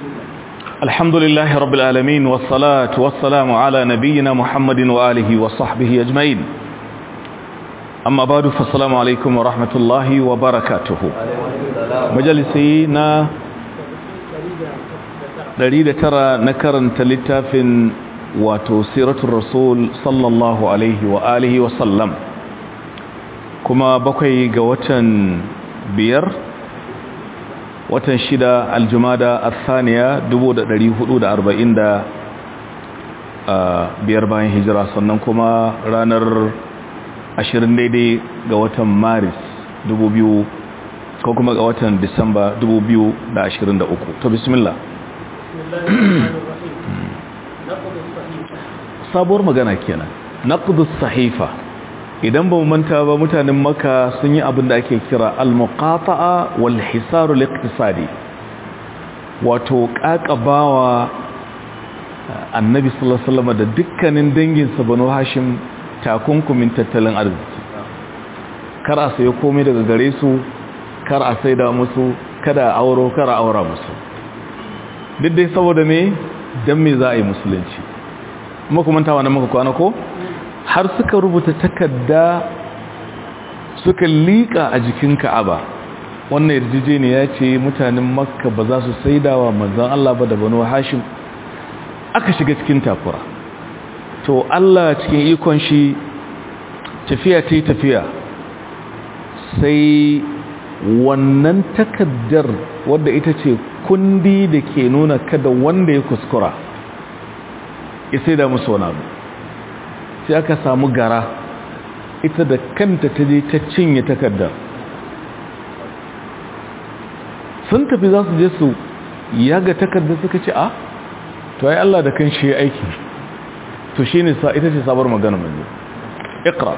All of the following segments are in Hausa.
الحمد لله رب العالمين والصلاة والسلام على نبينا محمد وآله وصحبه أجمعين أما بعد فالسلام عليكم ورحمة الله وبركاته مجلسينا دليل ترى نكرن تلتاف وتسيرة الرسول صلى الله عليه وآله وسلم كما بقي قوة بير watan shida aljumada athaniya biyar bayan hijira sannan kuma ranar ashirin daidai ga watan maris biyu ko kuma ga watan disamba uku. to bismillah sabuwar magana kenan naqdus sahifa idan ba mu manta ba mutanen maka sun yi abin da ake kira al-muqata'a wal hisar al-iqtisadi wato kakabawa annabi sallallahu alaihi wasallam da dukkanin dangin sa banu hashim takunkumin tattalin arziki kar a sayo komai daga gare su kar a saida musu kada a auro kar a aura musu duk dai saboda me dan me za a yi musulunci kuma kuma tawa na muka kwana ko har suka rubuta takarda suka liƙa a jikin ka'aba wannan yarjejeniya ce mutanen makka ba za su saidawa manzon Allah ba da banu hashim aka shiga cikin takura to Allah cikin ikon shi tafiya ta tafiya sai wannan takaddar wadda ita ce kundi da ke nuna kada wanda ya kuskura ya saida musu wani abu sai aka samu gara ita da kanta ta je ta cinye takardar sun tafi za su je su yaga takardar suka ce a to ai Allah da kan shi aiki to shi ne sa ita ce sabar magana mai ikra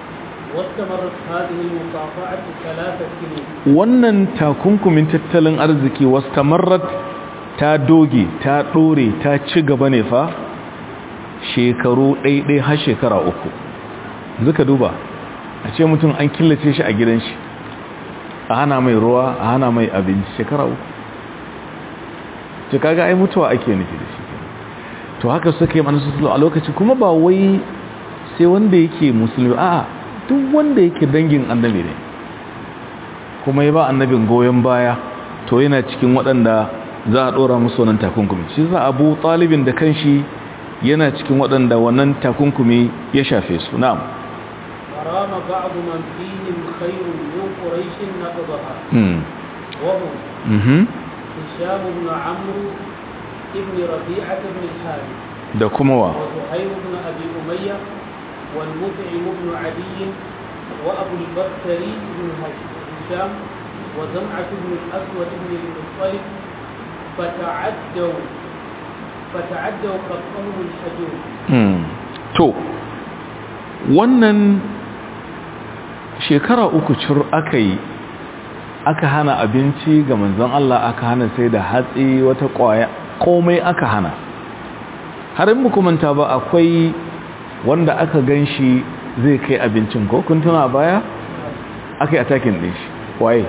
wannan takunkumin tattalin arziki wastamarrat ta doge ta dore ta ci gaba ne fa shekaru ɗaiɗai har shekara uku zuka duba a ce mutum an killace shi a gidan shi a hana mai ruwa a hana mai abinci shekara uku ce kaga ai mutuwa ake nufi da shi to haka suka yi manasu a lokaci kuma ba wai sai wanda yake musulmi a duk wanda yake dangin annabi ne kuma ya ba annabin goyon baya to yana cikin waɗanda za a ɗora musu wannan takunkumi shi za abu ɗalibin da kanshi yana cikin waɗanda wannan takunkumi ya shafe su na'am harama ba'd man fihim khayrun min quraish naqdaha mm wa hum mhm hisham ibn amr ibn rabi'ah ibn al-harith da kuma wa wa zuhayr ibn abi umayyah wal mut'im ibn adi wa abu al-bakhtari ibn hisham wa zam'ah ibn al-aswad ibn al-muttalib فتعدوا fata'addaw qat'uhum al-hajur hmm to wannan shekara uku cur aka yi aka hana abinci ga manzon Allah aka hana sai da hatsi wata kwaya komai aka hana har in muku manta ba akwai wanda aka ganshi zai kai abincin ko kun tuna baya aka yi attacking din shi waye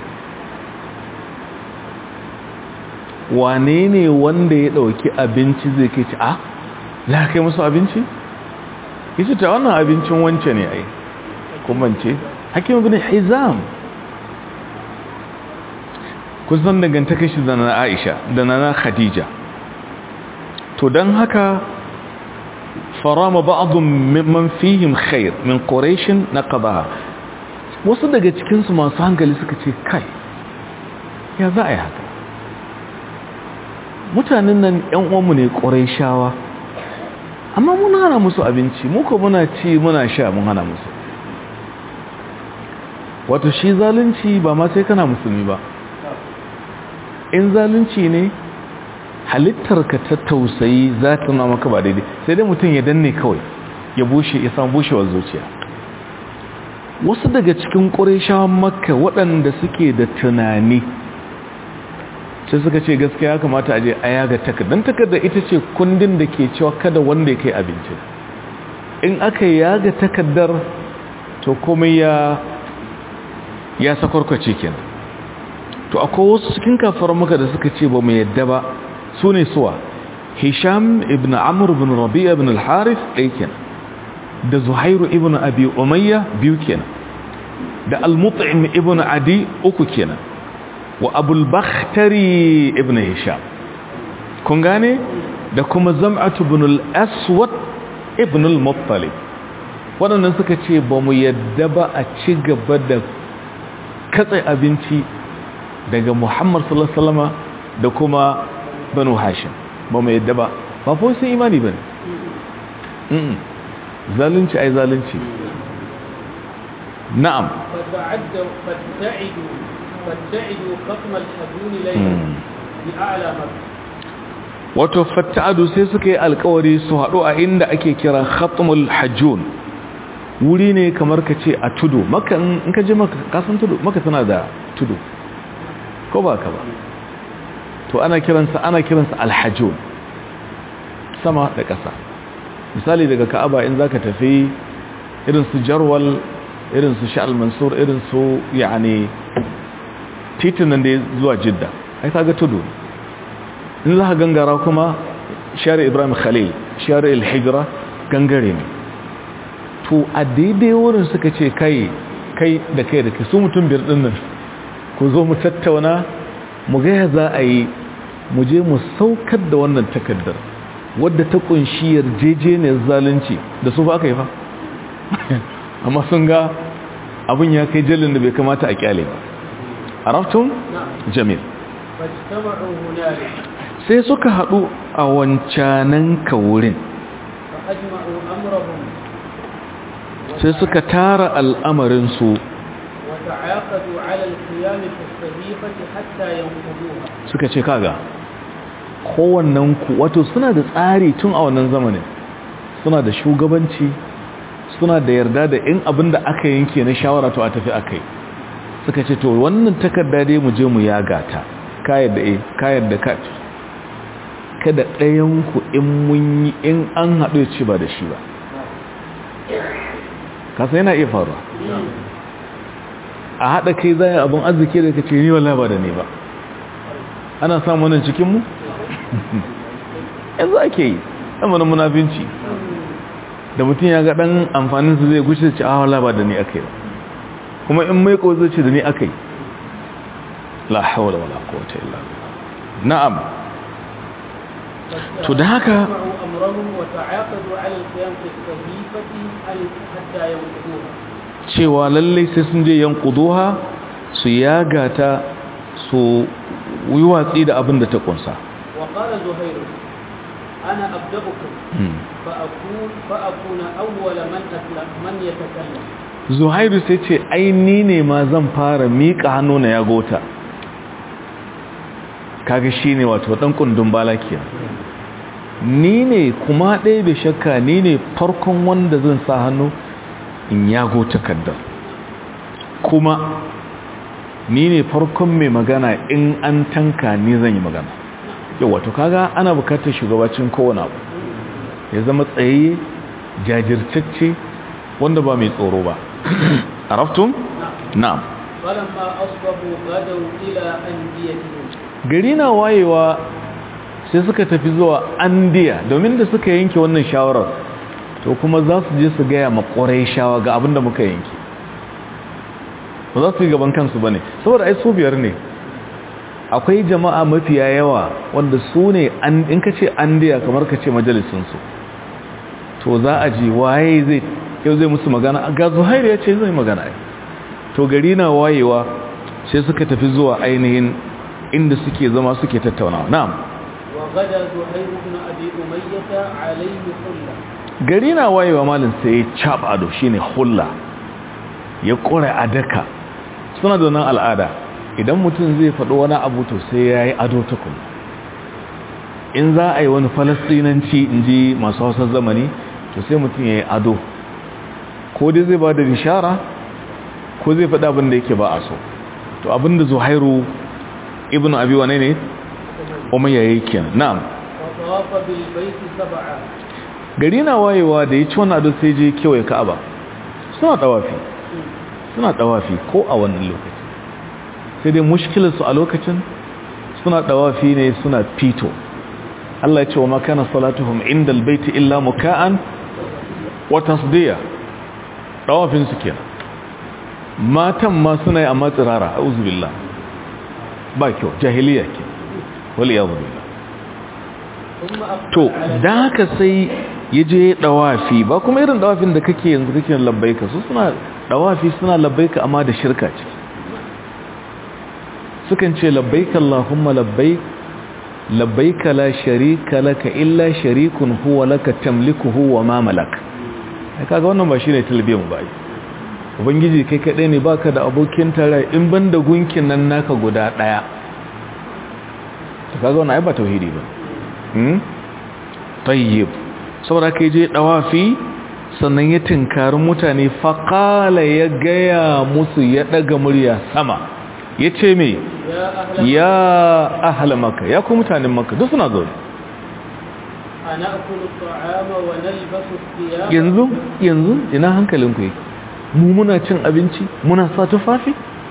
wane ne wanda ya dauki abinci zai kai ci a za kai musu abinci yace ta wannan abincin wance ne ai kuma ce hakim ibn hizam kun san dangantakar shi da na Aisha da na Khadija to dan haka farama ba'dhum mimman fihim khair min quraish naqabaha wasu daga cikin su masu hankali suka ce kai ya za a yi haka mutanen nan ‘yan uwanmu ne ƙwarai shawa amma mun hana musu abinci muka muna ci muna sha mun hana musu wato shi zalunci ba ma sai kana musulmi ba in zalunci ne halittarka ta tausayi za ta nuna maka ba daidai sai dai mutum ya danne kawai ya bushe ya samu bushewar zuciya wasu daga cikin ƙwarai shawan makka waɗanda suke da tunani sai suka ce gaskiya ya kamata a je a yaga takardar takardar ita ce kundin da ke cewa kada wanda ya kai abinci in aka yaga takardar to komai ya ya sakwarkwace kenan to akwai wasu cikin kafar maka da suka ce ba mu yadda ba su ne suwa hisham ibn amr ibn rabi'a ibn al-harith ɗaya kenan da zuhairu ibn abi umayya biyu kenan da al-mut'im ibn adi uku kenan wa abul bakhtari ibn hisham kun gane da kuma zam'atu ibn al-aswad ibn al-muttalib waɗannan suka ce ba mu yadda ba a ci gaba da katse abinci daga muhammad sallallahu alaihi wasallam da kuma banu hashim ba mu yadda ba ba fa sun imani bane mm zalunci ai zalunci na'am فتعدوا فابتعدوا فابتعدوا خصم الحدون ليلا بأعلى مكة wato fatta'adu sai suka yi alkawari su haɗu a inda ake kira khatmul hajjun wuri ne kamar ka ce a tudu maka in ka je maka kasan tudu maka tana da tudu ko ba ka ba to ana kiransa ana kiransa alhajjun sama da ƙasa misali daga ka'aba in zaka tafi irin su jarwal irin su sha'al mansur irin su yani titin nan da ya zuwa jidda ai kaga tudu in za ka gangara kuma shari ibrahim khalil shari al-hijra gangare ne to a daidai wurin suka ce kai kai da kai da kai su mutum biyar din nan ku zo mu tattauna mu ga ya za a yi mu je mu saukar da wannan takaddar wadda ta kunshi yarjejeniyar zalunci da su ba aka yi fa amma sun ga abin ya kai jallin da bai kamata a kyale ba araftun jamil فاجتمعوا هنالك sai suka haɗu a wancanan wurin فأجمعوا أمرهم sai suka tara al'amarinsu وتعاقدوا على القيام في الصحيفة حتى ينقضوها suka ce kaga kowannen ku wato suna da tsari tun a wannan zamanin suna da shugabanci suna da yarda da in abin da aka yanke na shawara to a tafi akai suka ce to wannan takarda dai mu je mu yaga ta kayar da eh kayar da ka kada ɗayan ku in mun yi in an haɗu ya ci ba da shi ba kasa yana iya faruwa a haɗa kai zai abin arziki da ka ce ni wallahi ba da ne ba ana samun wannan cikinmu yanzu ake yi ɗanmanin munafinci da mutum ya ga ɗan amfaninsu zai gushe ce a wala ba da ni aka yi ba kuma in mai ko zai ce da ni aka yi la haula wala quwwata illa billah na'am to da haka فاجتمعوا أمرهم وتعاقدوا على القيام في الصحيفة حتى ينقضوها cewa lallai sai sun je yankuduha su yaga ta su yi watsi da abin da ta kunsa وقال زهير أنا أبدأكم فأكون, فأكون أول من أسلم من يتكلم zuhairu sai ce ai ni ne ma zan fara miƙa hannu na yagota kaga shi ne wato ɗan kundin balakiya ni ne kuma ɗaya bai shakka ni ne farkon wanda zan sa hannu in yago takardar kuma ni ne farkon mai magana in an tanka ni zan yi magana yau wato kaga ana bukatar shugabacin kowane abu ya zama tsaye jajirtacce wanda ba mai tsoro ba araftun na'am فلما أصبحوا غدوا إلى أنديتهم gari na wayewa sai suka tafi zuwa andiya domin da suka yanke wannan shawarar to kuma za su je su gaya makwarai shawa ga abinda muka yanke ba za su yi gaban kansu ba ne saboda ai su biyar ne akwai jama'a mafiya yawa wanda su ne in ka ce andiya kamar ka ce majalisunsu to za a ji waye zai yau zai musu magana ga zuhairu ya ce zai magana ai to gari na wayewa sai suka tafi zuwa ainihin inda suke zama suke tattaunawa na'am وغدا زهير بن أبي أمية عليه حلة gari na wayewa malin sai ya cap ado shine hulla ya kore adaka suna da wannan al'ada idan mutum zai faɗo wani abu to sai ya yi ado tukun in za a yi wani falastinanci in ji masu hausar zamani to sai mutum ya yi ado ko dai zai ba da bishara ko zai faɗa abin da yake ba a so to abin da zuhairu ibn abi wane ne umayya yake na'am وطاف بالبيت سبعا gari na wayewa da ya ci wannan ado sai je kewaye ka'aba suna tawafi suna tawafi ko a wannan lokaci sai dai mushkilarsu a lokacin suna dawafi ne suna fito Allah ya ce wa makana salatuhum inda albayti illa muka'an wa tasdiya dawafin su kenan matan ma suna yi amma tsirara a'udhu billah ba kyau jahiliya ke wal iyadhu billah to dan haka sai yaje dawafi ba kuma irin dawafin da kake yanzu kake labbaika su suna dawafi suna labbaika amma da shirka ciki sukan ce labbaika allahumma labbaik labbaika la sharika laka illa sharikun huwa laka tamlikuhu wa ma malak kaga wannan ba shine talbiyan ba ubangiji kai kadai ne baka da abokin tare in banda gunkin nan naka guda daya to kaga wannan ai ba tauhidi ba hmm tayyib saboda kai je dawafi sannan ya tinkarin mutane faqala ya gaya musu ya daga murya sama yace me ya ahla makka ya ku mutanen makka duk suna zo yanzu yanzu ina hankalinku yake mu muna cin abinci muna sa tufafi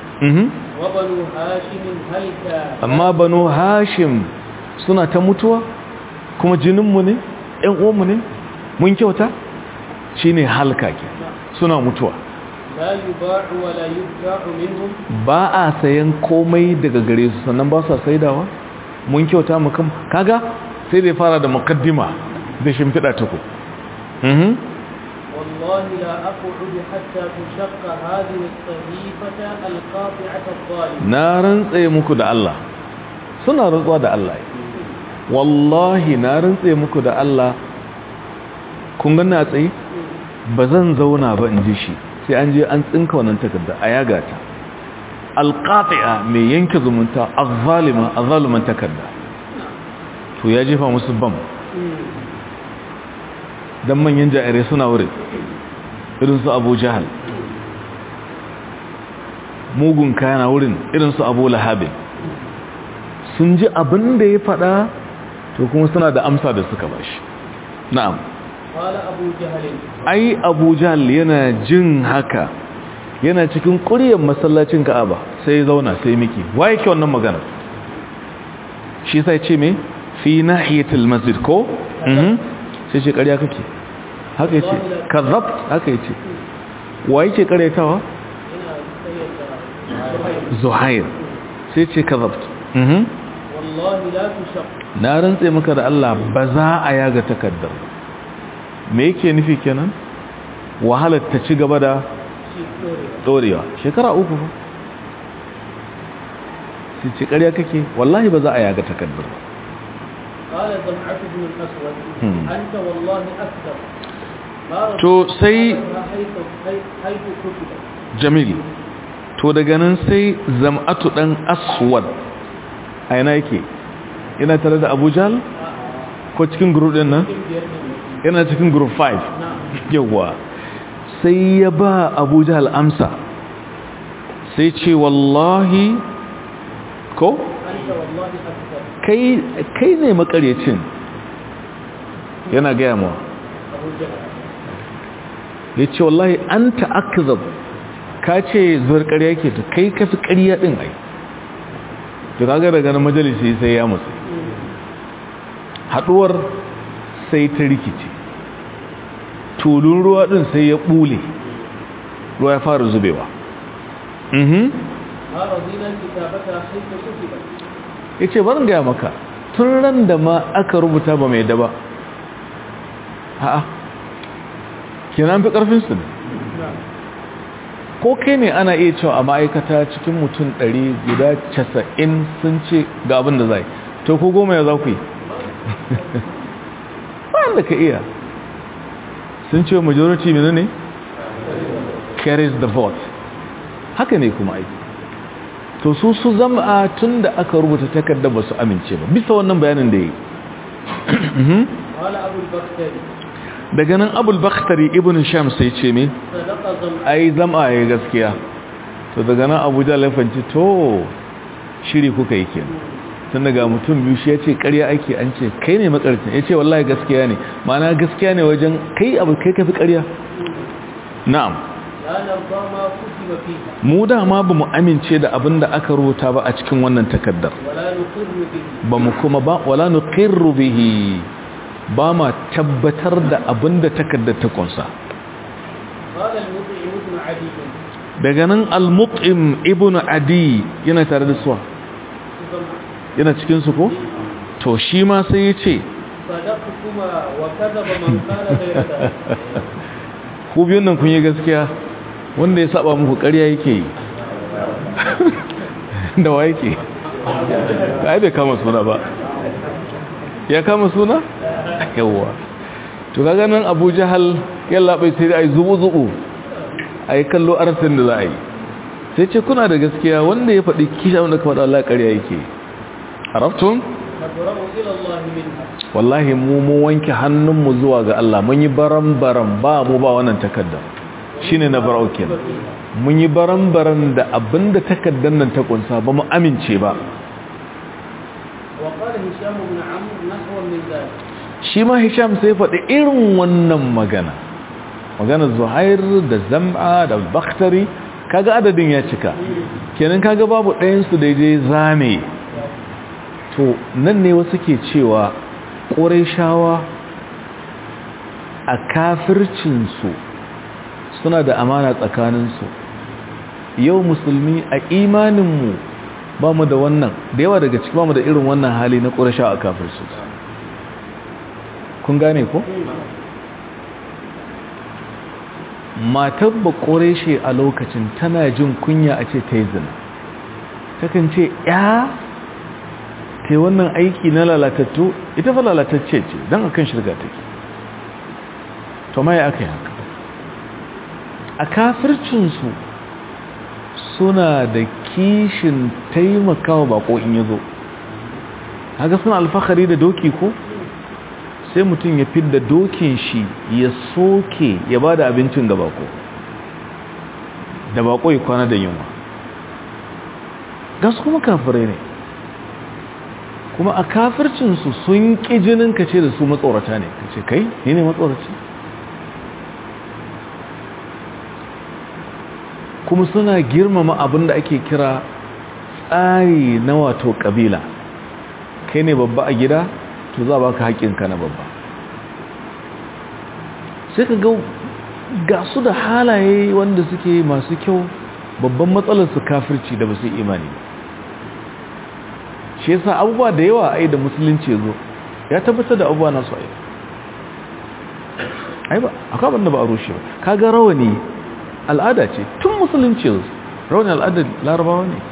amma banu hashim suna ta mutuwa kuma jininmu ne ‘yan uwanmu ne mun kyauta shi ne halka ke suna mutuwa ba a sayan komai daga gare su sannan ba sa saidawa mun kyauta mu kam kaga sai da ya fara da makaddima da shimfiɗa ta ku والله لا أقعد حتى تشق هذه الصحيفة القاطعة الظالمة نارن tsaye muku da Allah suna rantsuwa da Allah wallahi na rantse muku da Allah kun ga na tsaye ba zan zauna ba in ji shi sai an je an tsinka wannan takarda a yaga ta alqati'a mai yanke zumunta azzalima azzaluman takarda to ya jefa musu bam dan manyan jairai suna wurin irin su Abu Jahal mugun kayana wurin irin su Abu Lahab sun ji abin da ya faɗa to kuma suna da amsa da suka bashi na'am قال أبو جهل ai Abu Jahal yana jin haka yana cikin ƙuryar masallacin Ka'aba sai ya zauna sai miki waye ke wannan magana shi sai ce me fi nahiyatil masjid ko mhm sai ce ƙarya kake haka yace kazzabt haka yace waye ke ƙaryatawa Zuhair sai ce kazzabt mhm والله لا تشق na rantse maka da Allah ba za a yaga takaddar me yake nufi kenan wahalar ta ci gaba da dorewa shekara uku fa sai ce ƙarya kake wallahi ba za a yaga takaddar ba قال زمعة بن الأسود Hmm. أنت والله أكذب ما رضيت to sai حيث حيث كتبت jamil to daga nan sai zam'atu dan aswad a yana yake yana tare da abu jahal ko cikin group din nan yana cikin group 5 نعم yawa sai ya ba abu jahal amsa sai ce wallahi ko أنت والله أكذب kai kai ne makaryacin yana gaya mawa أبو جهل ya ce wallahi an ta'akzab ka ce zuwar ƙarya ke to kai ka fi ƙarya ɗin ai to kaga daga na majalisi sai ya musu haɗuwar sai ta rikice tulun ruwa ɗin sai ya ɓule ruwa ya fara zubewa mhm ما رضينا كتابتها حيث كتبت ya ce barin gaya maka tun ran da ma aka rubuta ba mai daba ha'a kenan fi ƙarfinsu ne نعم ko kai ne ana iya cewa a ma'aikata cikin mutum ɗari guda casa'in sun ce ga abin da zai to ko goma ya za ku yi ba da ka iya sun ce majority mene ne carries the vote haka ne kuma aiki to su su zama tun da aka rubuta takardar ba su amince ba bisa wannan bayanin da ya yi قال أبو البختري daga nan abul bakhtari ibn sham sai ce me صدق زمعة ai zama ya gaskiya to daga nan abuja laifanci to shiri kuka yi kenan tun daga mutum biyu shi ya ce karya ake an ce kai ne makarcin ya ce wallahi gaskiya ne mana gaskiya ne wajen kai abu kai kafi karya na'am لا نرضى ما كتب فيها mu dama ba mu amince da abin da aka rubuta ba a cikin wannan takaddar ولا نقر به ba mu kuma ba wala nuqirru bihi ba ma tabbatar da abin da takaddar ta kunsa قال المطعم بن عدي daga nan al-mut'im ibnu adi yana tare da suwa سمع yana cikin su ko to shi ma sai ya ce صدقتما وكذب من قال غير ذلك ku biyun nan kun yi gaskiya wanda ya saba muku ƙarya yake yi da wa yake ai bai kama suna ba ya kama suna yawwa to kaga nan Abu Jahal yalla bai sai ai zubu zubu ai kallo arsin da za a yi sai ce kuna da gaskiya wanda ya faɗi kisha wanda ka faɗa Allah ƙarya yake arabtum نبرأ إلى الله منها wallahi mu mu wanke hannunmu zuwa ga Allah mun yi baran-baran ba mu ba wannan takaddar shine na barau kenan mun yi baran-baran da abinda takaddar nan ta kunsa ba mu amince ba وقال هشام بن عمرو نحو من ذلك shi ma Hisham sai faɗi irin wannan magana magana Zuhair da Zam'a da Bakhtari kaga adadin ya cika kenan kaga babu ɗayan su da je zame to nan ne wasu ke cewa Qurayshawa a kafircinsu suna da amana tsakaninsu yau musulmi a imaninmu ba mu da wannan da yawa daga ciki ba mu da irin wannan hali na ƙurasha a kafircinsu kun gane ko? matar ba ƙorashe a lokacin tana jin kunya a ce ta yi zina takan ce ya ta yi wannan aiki na lalatattu ita fa lalatacce ce don a kan shirga take to mai aka yi haka a kafircinsu suna da kishin taimakawa bako in ya zo haka suna alfahari da doki ko sai mutum ya fidda dokin shi ya soke ya ba da abincin ga bako da bako ya kwana da yunwa gas kuma kafirai ne kuma a kafircinsu sun ƙi jinin ka ce da su matsorata ne ka ce kai ni ne matsoraci kuma suna girmama abin da ake kira tsari na wato ƙabila kai ne babba a gida to za ba ka haƙinka na babba sai ka ga su da halaye wanda suke masu kyau babban matsalar su kafirci da ba su imani shi yasa abubuwa da yawa ai da musulunci zo ya tabbatar da abubuwa nasu ai ai ba akwai abin da ba a rushe ba kaga rawani al'ada ce tun musulunci zo rawani al'adar larabawa ne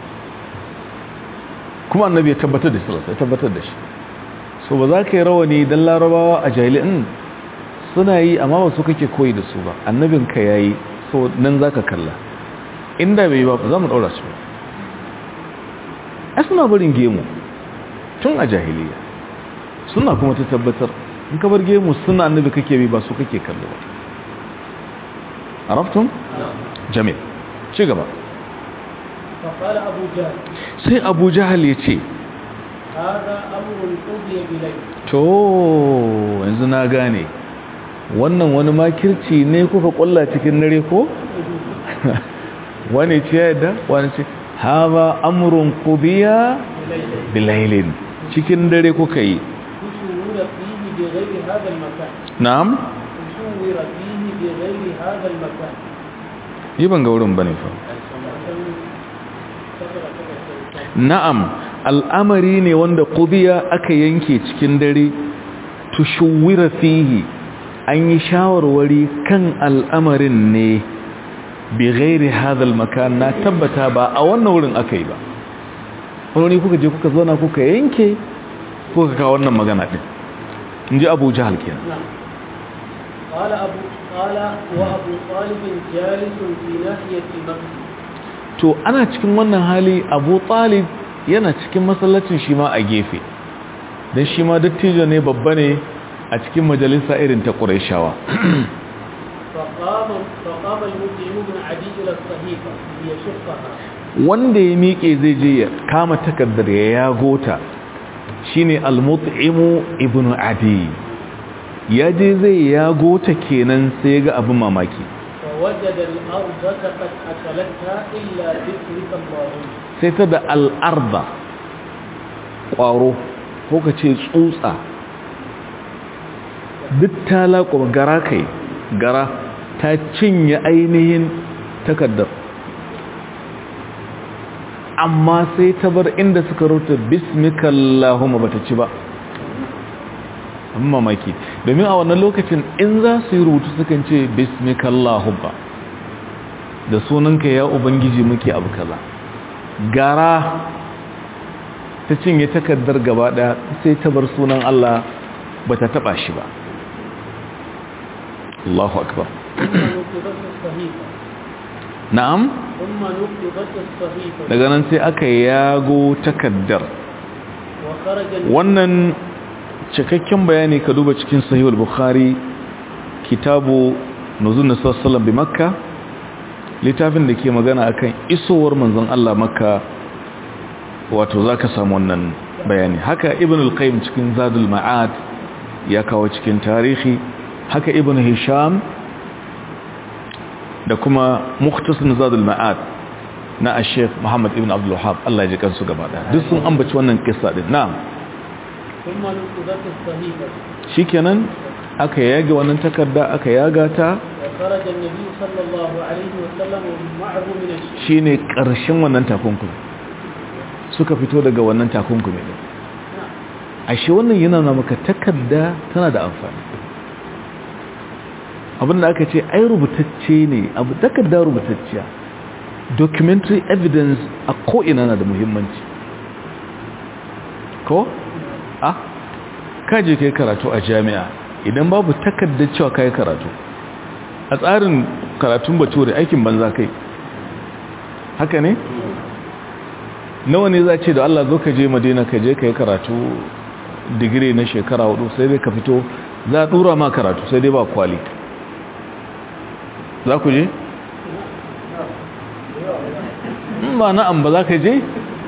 kuma annabi ya tabbatar da shi ya tabbatar da shi so ba za ka yi rawani don larabawa a jahili'in suna yi amma ba su kake koyi da su ba annabin ka yayi so nan za ka kalla inda bai ba za mu ɗaura su ai suna barin gemu tun a jahiliya suna kuma ta tabbatar in ka bar gemu suna annabi kake bi ba su kake kallo ba arabtum jamil ci gaba فقال أبو جهل sai abu jahal ya ce هذا أمر قضي بليل to yanzu na gane wannan wani makirci ne kuka kulla cikin dare ko wani ce yadda wani ce haza amrun qudiya bilailin cikin dare kuka yi تشور فيه بغير هذا المكان na'am تشور فيه بغير هذا المكان yi ban ga wurin bane fa na'am al'amari ne wanda qudiya aka yanke cikin dare tushuwira fihi an yi shawarwari kan al'amarin ne bi ghairi hadal makan na tabbata ba a wannan wurin aka yi ba wani kuka je kuka zauna kuka yanke kuka kawo wannan magana din in ji abu jahal kenan نعم قال أبو قال وأبو طالب جالس في ناحية المسجد to ana cikin wannan hali abu talib yana cikin masallacin shi ma a gefe don shi ma dattijo ne babba ne a cikin majalisa irin ta ƙuraishawa فقام فقام المطعم بن عدي إلى الصحيفة ليشقها wanda ya miƙe zai je ya kama takardar ya yago ta shine al-mut'imu ibn adi ya je zai yago ta kenan sai ga abin mamaki فوجد الأرض قد أكلتها إلا باسمك اللهم sai ta da al'arda ƙwaro ko ka ce tsutsa duk ta laƙo gara kai gara ta cinye ainihin takardar amma sai ta bar inda suka rute bismikallahumma bata ci ba amma mamaki domin a wannan lokacin in za su yi rubutu sukan ce bismikallahumma da sunanka ya ubangiji muke abu kaza gara ta cinye takardar gaba daya sai ta bar sunan Allah bata taba shi ba Allahu akbar ثم نقضت الصحيفة na'am ثم نقضت الصحيفة daga nan sai aka yago takaddar وخرج wannan cikakken bayani ka duba cikin sahihul bukhari kitabu nuzul nabi sallallahu bi makka littafin da ke magana akan isowar manzon Allah makka wato zaka samu wannan bayani haka ibn al-qayyim cikin zadul ma'ad ya kawo cikin tarihi haka ibn hisham da kuma mukhtasar zadul ma'ad na ash-sheikh muhammad ibn abdul wahhab Allah ya ji kansu gaba daya duk sun ambaci wannan kissa din na'am ثم نقضت الصحيفة shikenan aka yage wannan takarda aka yaga ta وخرج النبي صلى الله عليه وسلم معه من الشام shine karshen wannan takunkumi suka fito daga wannan takunkumi din ashe wannan yana nuna maka takarda tana da amfani abinda aka ce ai rubutacce ne abu takarda rubutacciya documentary evidence a ko'ina na da muhimmanci ko? a kaje kai karatu a jami'a idan babu takardar cewa kai karatu a tsarin karatun bature aikin banza kai haka ne? nawa ne za ce da Allah zo ka je madina ka je ka yi karatu digiri na shekara hudu sai dai ka fito za a dura ma karatu sai dai ba kwali za ku je? in ba na'am ba za ka je?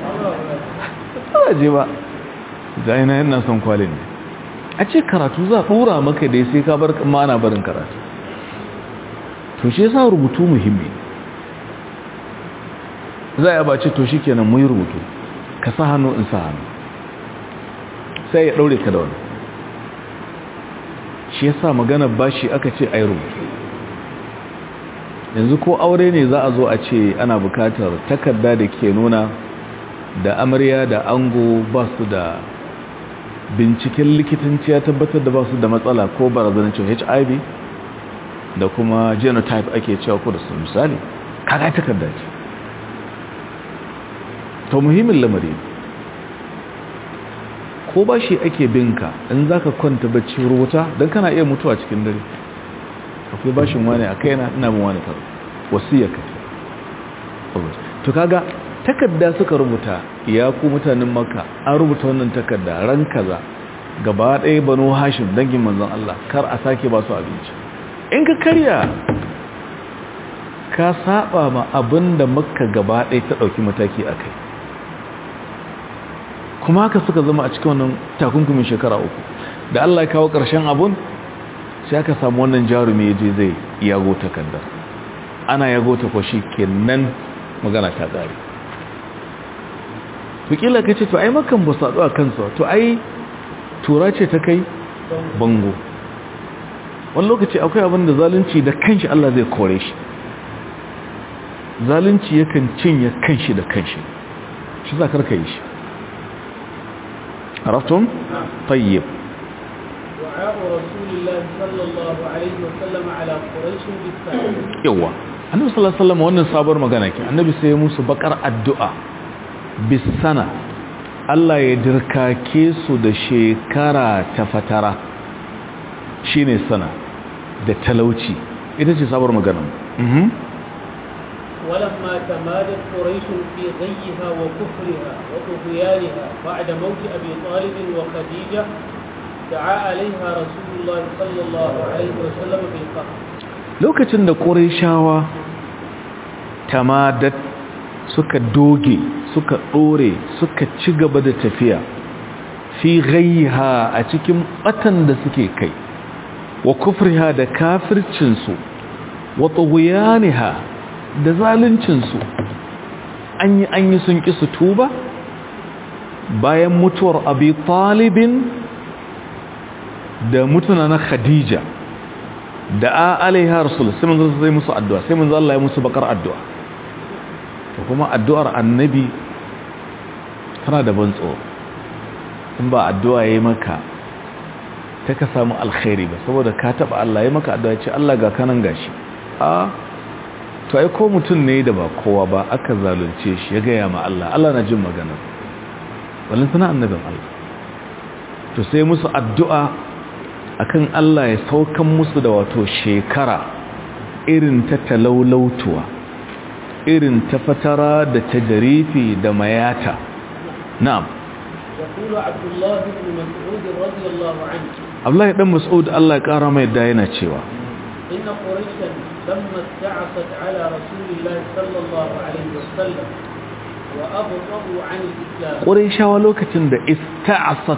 ba je ba zai na yana son kwalin ne a ce karatu za a dura maka dai sai ka bar mana barin karatu to shi yasa rubutu muhimmi za a bace to shi kenan mu yi rubutu ka sa hannu in sa hannu sai ya daure ka da wani shi yasa magana bashi aka ce ai rubutu yanzu ko aure ne za a zo a ce ana bukatar takarda da ke nuna da amarya da ango ba su da binciken likitanci ya tabbatar da ba su da matsala ko barazanar cewa hiv da kuma genotype ake cewa ko da su misali kaga takarda ce to muhimmin lamari ko ba shi ake binka in za ka kwanta bacci rubuta don kana iya mutuwa cikin dare akwai bashin wani a kaina ina mun wani karo wasiya ka to kaga takarda suka rubuta ya ku mutanen maka an rubuta wannan takarda ran kaza gaba ɗaya banu hashim dangin manzon Allah kar a sake ba su abinci in ka karya ka saba ma abinda makka gaba ɗaya ta ɗauki mataki a kai kuma haka suka zama a cikin wannan takunkumin shekara uku da Allah ya kawo ƙarshen abun sai aka samu wannan jarumi je zai yago takardar ana yago ta kwashi kenan magana ta ƙare to kila ka ce to ai makan ba su a kansu to ai tura ce ta kai bango wani lokaci akwai abin da zalunci da kanshi Allah zai kore shi zalunci yakan cinye kanshi da kanshi shi za karka yi shi عرفتم طيب دعاء رسول الله صلى الله عليه وسلم على قريش بالسلام yawa annabi sallallahu alaihi wasallam wannan sabar magana ke annabi sai ya musu bakar addu'a bisana Allah ya dirkake su da shekara ta fatara shine sana da talauci ita ce sabar magana mhm ولما تمادت قريش في غيها وكفرها وطغيانها بعد موت أبي طالب وخديجة دعا عليها رسول الله صلى الله عليه وسلم بالقهر lokacin da ƙorishawa tamadat suka doge suka ɗore suka ci gaba da tafiya fi gayha a cikin batan da suke kai wa kufriha da kafircinsu wa tughyaniha da zaluncinsu an yi an yi sun ƙi su tuba bayan mutuwar abi talibin da mutuna na khadija da a alaiha rasul sai mun zai musu addu'a sai mun Allah ya musu bakar addu'a to kuma addu'ar annabi tana da ban tsoro in ba addu'a yayi maka ta ka samu alkhairi ba saboda ka taba Allah ya maka addu'a ce Allah ga kanan gashi a to ai ko mutum ne da ba kowa ba aka zalunce shi ya gaya ma Allah Allah na jin maganar walin sana annabin Allah to sai musu addu'a akan Allah ya saukan musu da wato shekara irin ta talaulautuwa irin ta fatara da ta jarifi da mayata na'am يقول عبد الله بن مسعود رضي الله عنه Abdullahi dan Mas'ud Allah ya kara mai da yana cewa إن قريشا لما استعصت على رسول الله صلى الله عليه وسلم وأبطأوا عن الإسلام Qurayshawa lokacin da ista'asat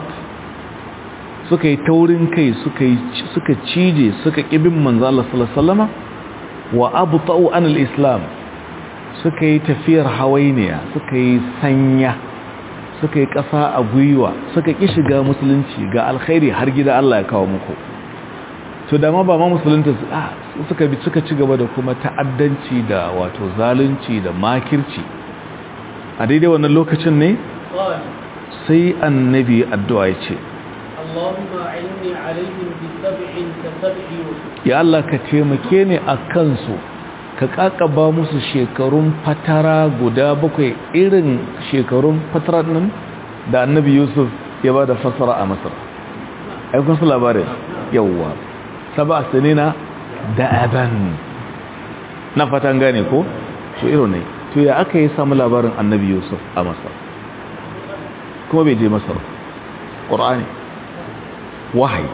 suka yi taurin kai suka yi suka cije suka kibin manzo Allah sallallahu alaihi wasallama wa abta'u an al-islam suka yi tafiyar hawainiya suka yi sanya suka yi ƙasa a gwiwa suka ƙi shiga musulunci ga alkhairi har gida Allah ya kawo muku to da ma ba ma musulunta suka bi suka ci gaba da kuma ta'addanci da wato zalunci da makirci a daidai wannan lokacin ne قال sai annabi addu'a ya ce اللهم أعني عليهم بسبع كسبع يوسف ya Allah ka taimake ni a kansu ka kakaba musu shekarun fatara guda bakwai irin shekarun fatara nan da annabi yusuf ya ba da fasara a masar aikun su labarin yawwa saba sinina da aban na fatan gane ko to irin ne to ya aka yi samu labarin annabi yusuf a masar kuma bai je masar ƙorani wahayi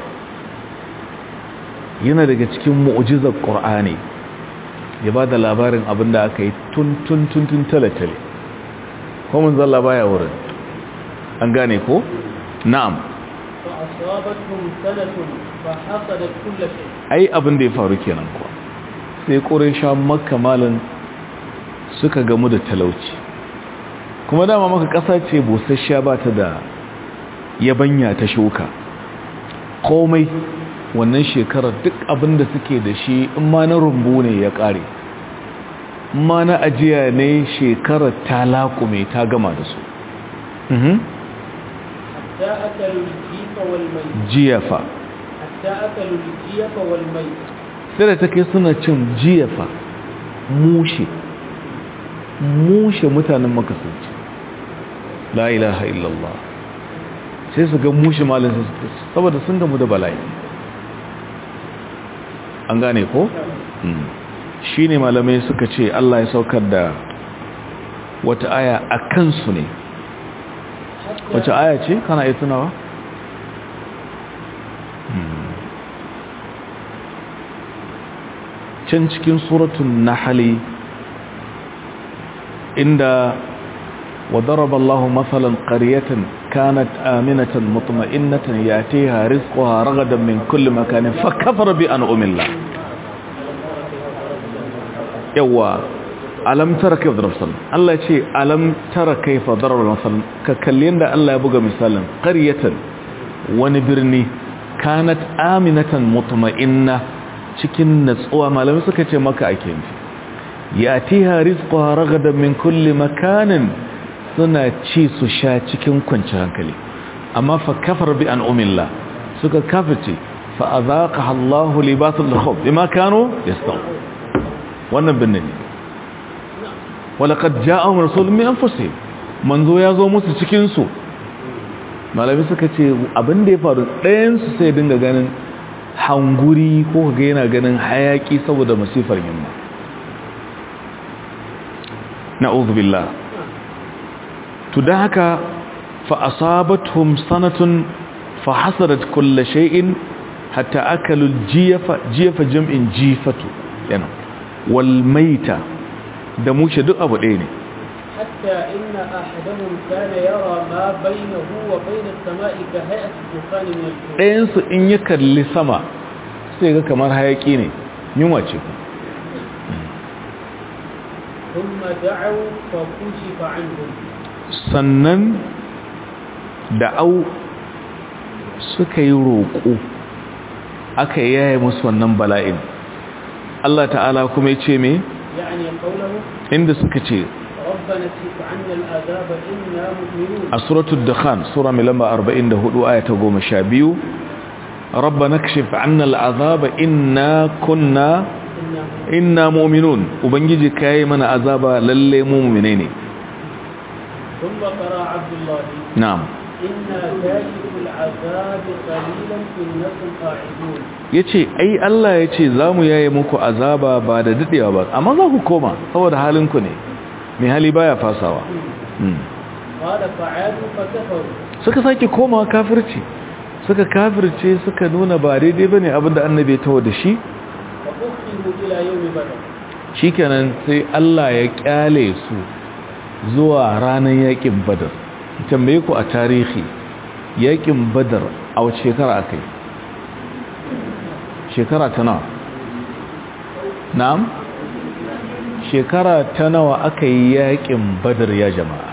yana daga cikin mu'ujizar ƙorani ya ba da labarin abin da aka yi tun tun tun tun tale-tale komin zalla baya wurin an gane ko? na'am فأصابتهم سنة فحصدت كل شيء ai abin da ya faru kenan kuwa sai ƙorisha makka malin suka gamu da talauci kuma dama maka ƙasa ce busasshiya ba ta da yabanya ta shuka komai wannan shekarar duk abin da suke da shi in ma na rumbu ne ya ƙare in ma na ajiya ne shekarar ta laƙume ta gama da su Mhm. حتى أكلوا الجيف والميت jiyafa حتى أكلوا الجيف والميت sai da take suna cin jiyafa mushe mushe mutanen makasanci la ilaha illallah sai su ga mushe malin su saboda sun gamu da bala'i an gane ko? shi ne malamai suka ce Allah ya saukar da wata aya a kansu ne wace aya ce kana iya tunawa? can cikin suratun nahali inda وضرب الله مثلا قرية كانت آمنة مطمئنة يأتيها رزقها رغدا من كل مكان فكفر بأنعم الله يوا ألم ترى كيف ضرب مثلا الله يقول ألم ترى كيف ضرب مثلا ككلين ده الله يبقى مثلا قرية ونبرني كانت آمنة مطمئنة cikin natsuwa malamai suka ce maka ake nufi yatiha rizquha ragadan min kulli makanin suna ci su sha cikin kwanciyar hankali amma fa kafar bi an'umillah suka kafirce fa azaqaha Allahu libasul khawf bima kanu yastaw wannan binne ne walaqad ja'ahum rasulun min anfusihim manzo ya zo musu cikin su malami suka ce abin da ya faru ɗayan su sai dinga ganin hanguri ko kaga yana ganin hayaki saboda masifar yamma na'udhu billah to da haka fa asabatuhum sanatun fa hasarat kulli shay'in hatta akalu jiyafa jiyafa jam'in jifatu yana wal maita da mushe duk abu ɗaya ne حتى إن أحدهم كان يرى ما بينه وبين السماء كهيئة الدخان من الجوع ɗayansu in ya kalli sama sai ga kamar hayaki ne yunwa ce ثم دعوا فكشف عنهم sannan da'au suka yi roƙo aka yaye musu wannan bala'in Allah ta'ala kuma ya ce me يعني قوله inda suka ce ربنا اكشف عنا العذاب إنا مؤمنون a suratul dukhan sura mai lamba 44 aya ta 12 rabbana kashif 'anna al'azaba inna kunna إنا inna mu'minun ubangiji kai mana azaba lalle mu mu'mine ne ثم قرأ عبد الله na'am إنا كاشف العذاب قليلا إنكم قاعدون yace ai Allah yace zamu yaye muku azaba ba da dadewa ba amma za ku koma saboda halin ku ne mai hali baya fasawa Hmm. قال فعادوا فكفروا suka sake komawa kafirci suka kafirce suka nuna ba daidai bane abinda annabi ya tawo da shi فأخذوا إلى يوم بدر shikenan sai Allah ya kyale su zuwa ranar yakin badar tambaye ku a tarihi yakin badar a wace shekara aka yi shekara ta nawa na'am shekara ta nawa aka yi yakin badar ya jama'a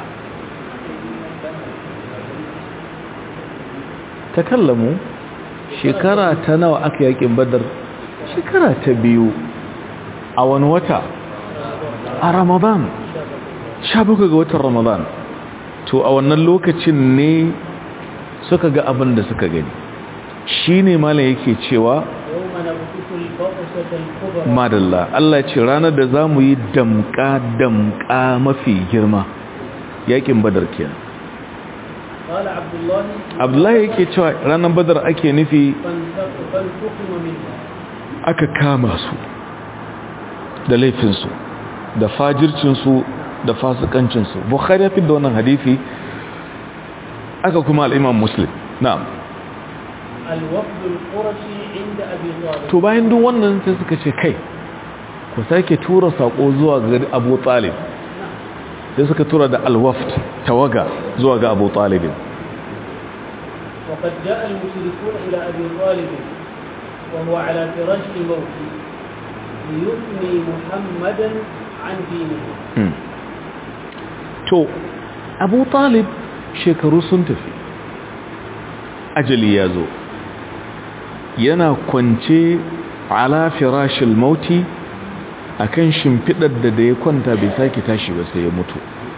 ta kallamu shekara ta nawa aka yakin badar shekara ta biyu a wani wata a ramadan sha bakwai ga watan ramadan to a wannan lokacin ne suka ga abin da suka gani shi ne malam yake cewa يوم نبطش البطشة الكبرى madalla Allah ce ranar da za mu yi damka damka mafi girma yakin badar kenan قال عبد الله abdullahi yake cewa ranar badar ake nufi فانتق- فانتقم منها aka kama su da laifinsu da fajircinsu da fasikancinsu bukhari ya fi da wannan hadisi aka kuma al'imam muslim na'am الوفد القرشي عند أبي طالب to bayan duk wannan sai suka ce kai ku sake tura sako zuwa ga abu talib sai suka tura da alwaft tawaga zuwa ga abu talibin وقد جاء المشركون إلى أبي طالب وهو على فراش الموت ليثني محمدا عن دينه Hmm. to abu talib shekaru sun tafi ajali ya zo yana kwance ala firashil mauti akan shimfidar da da ya kwanta bai sake tashi ba sai ya mutu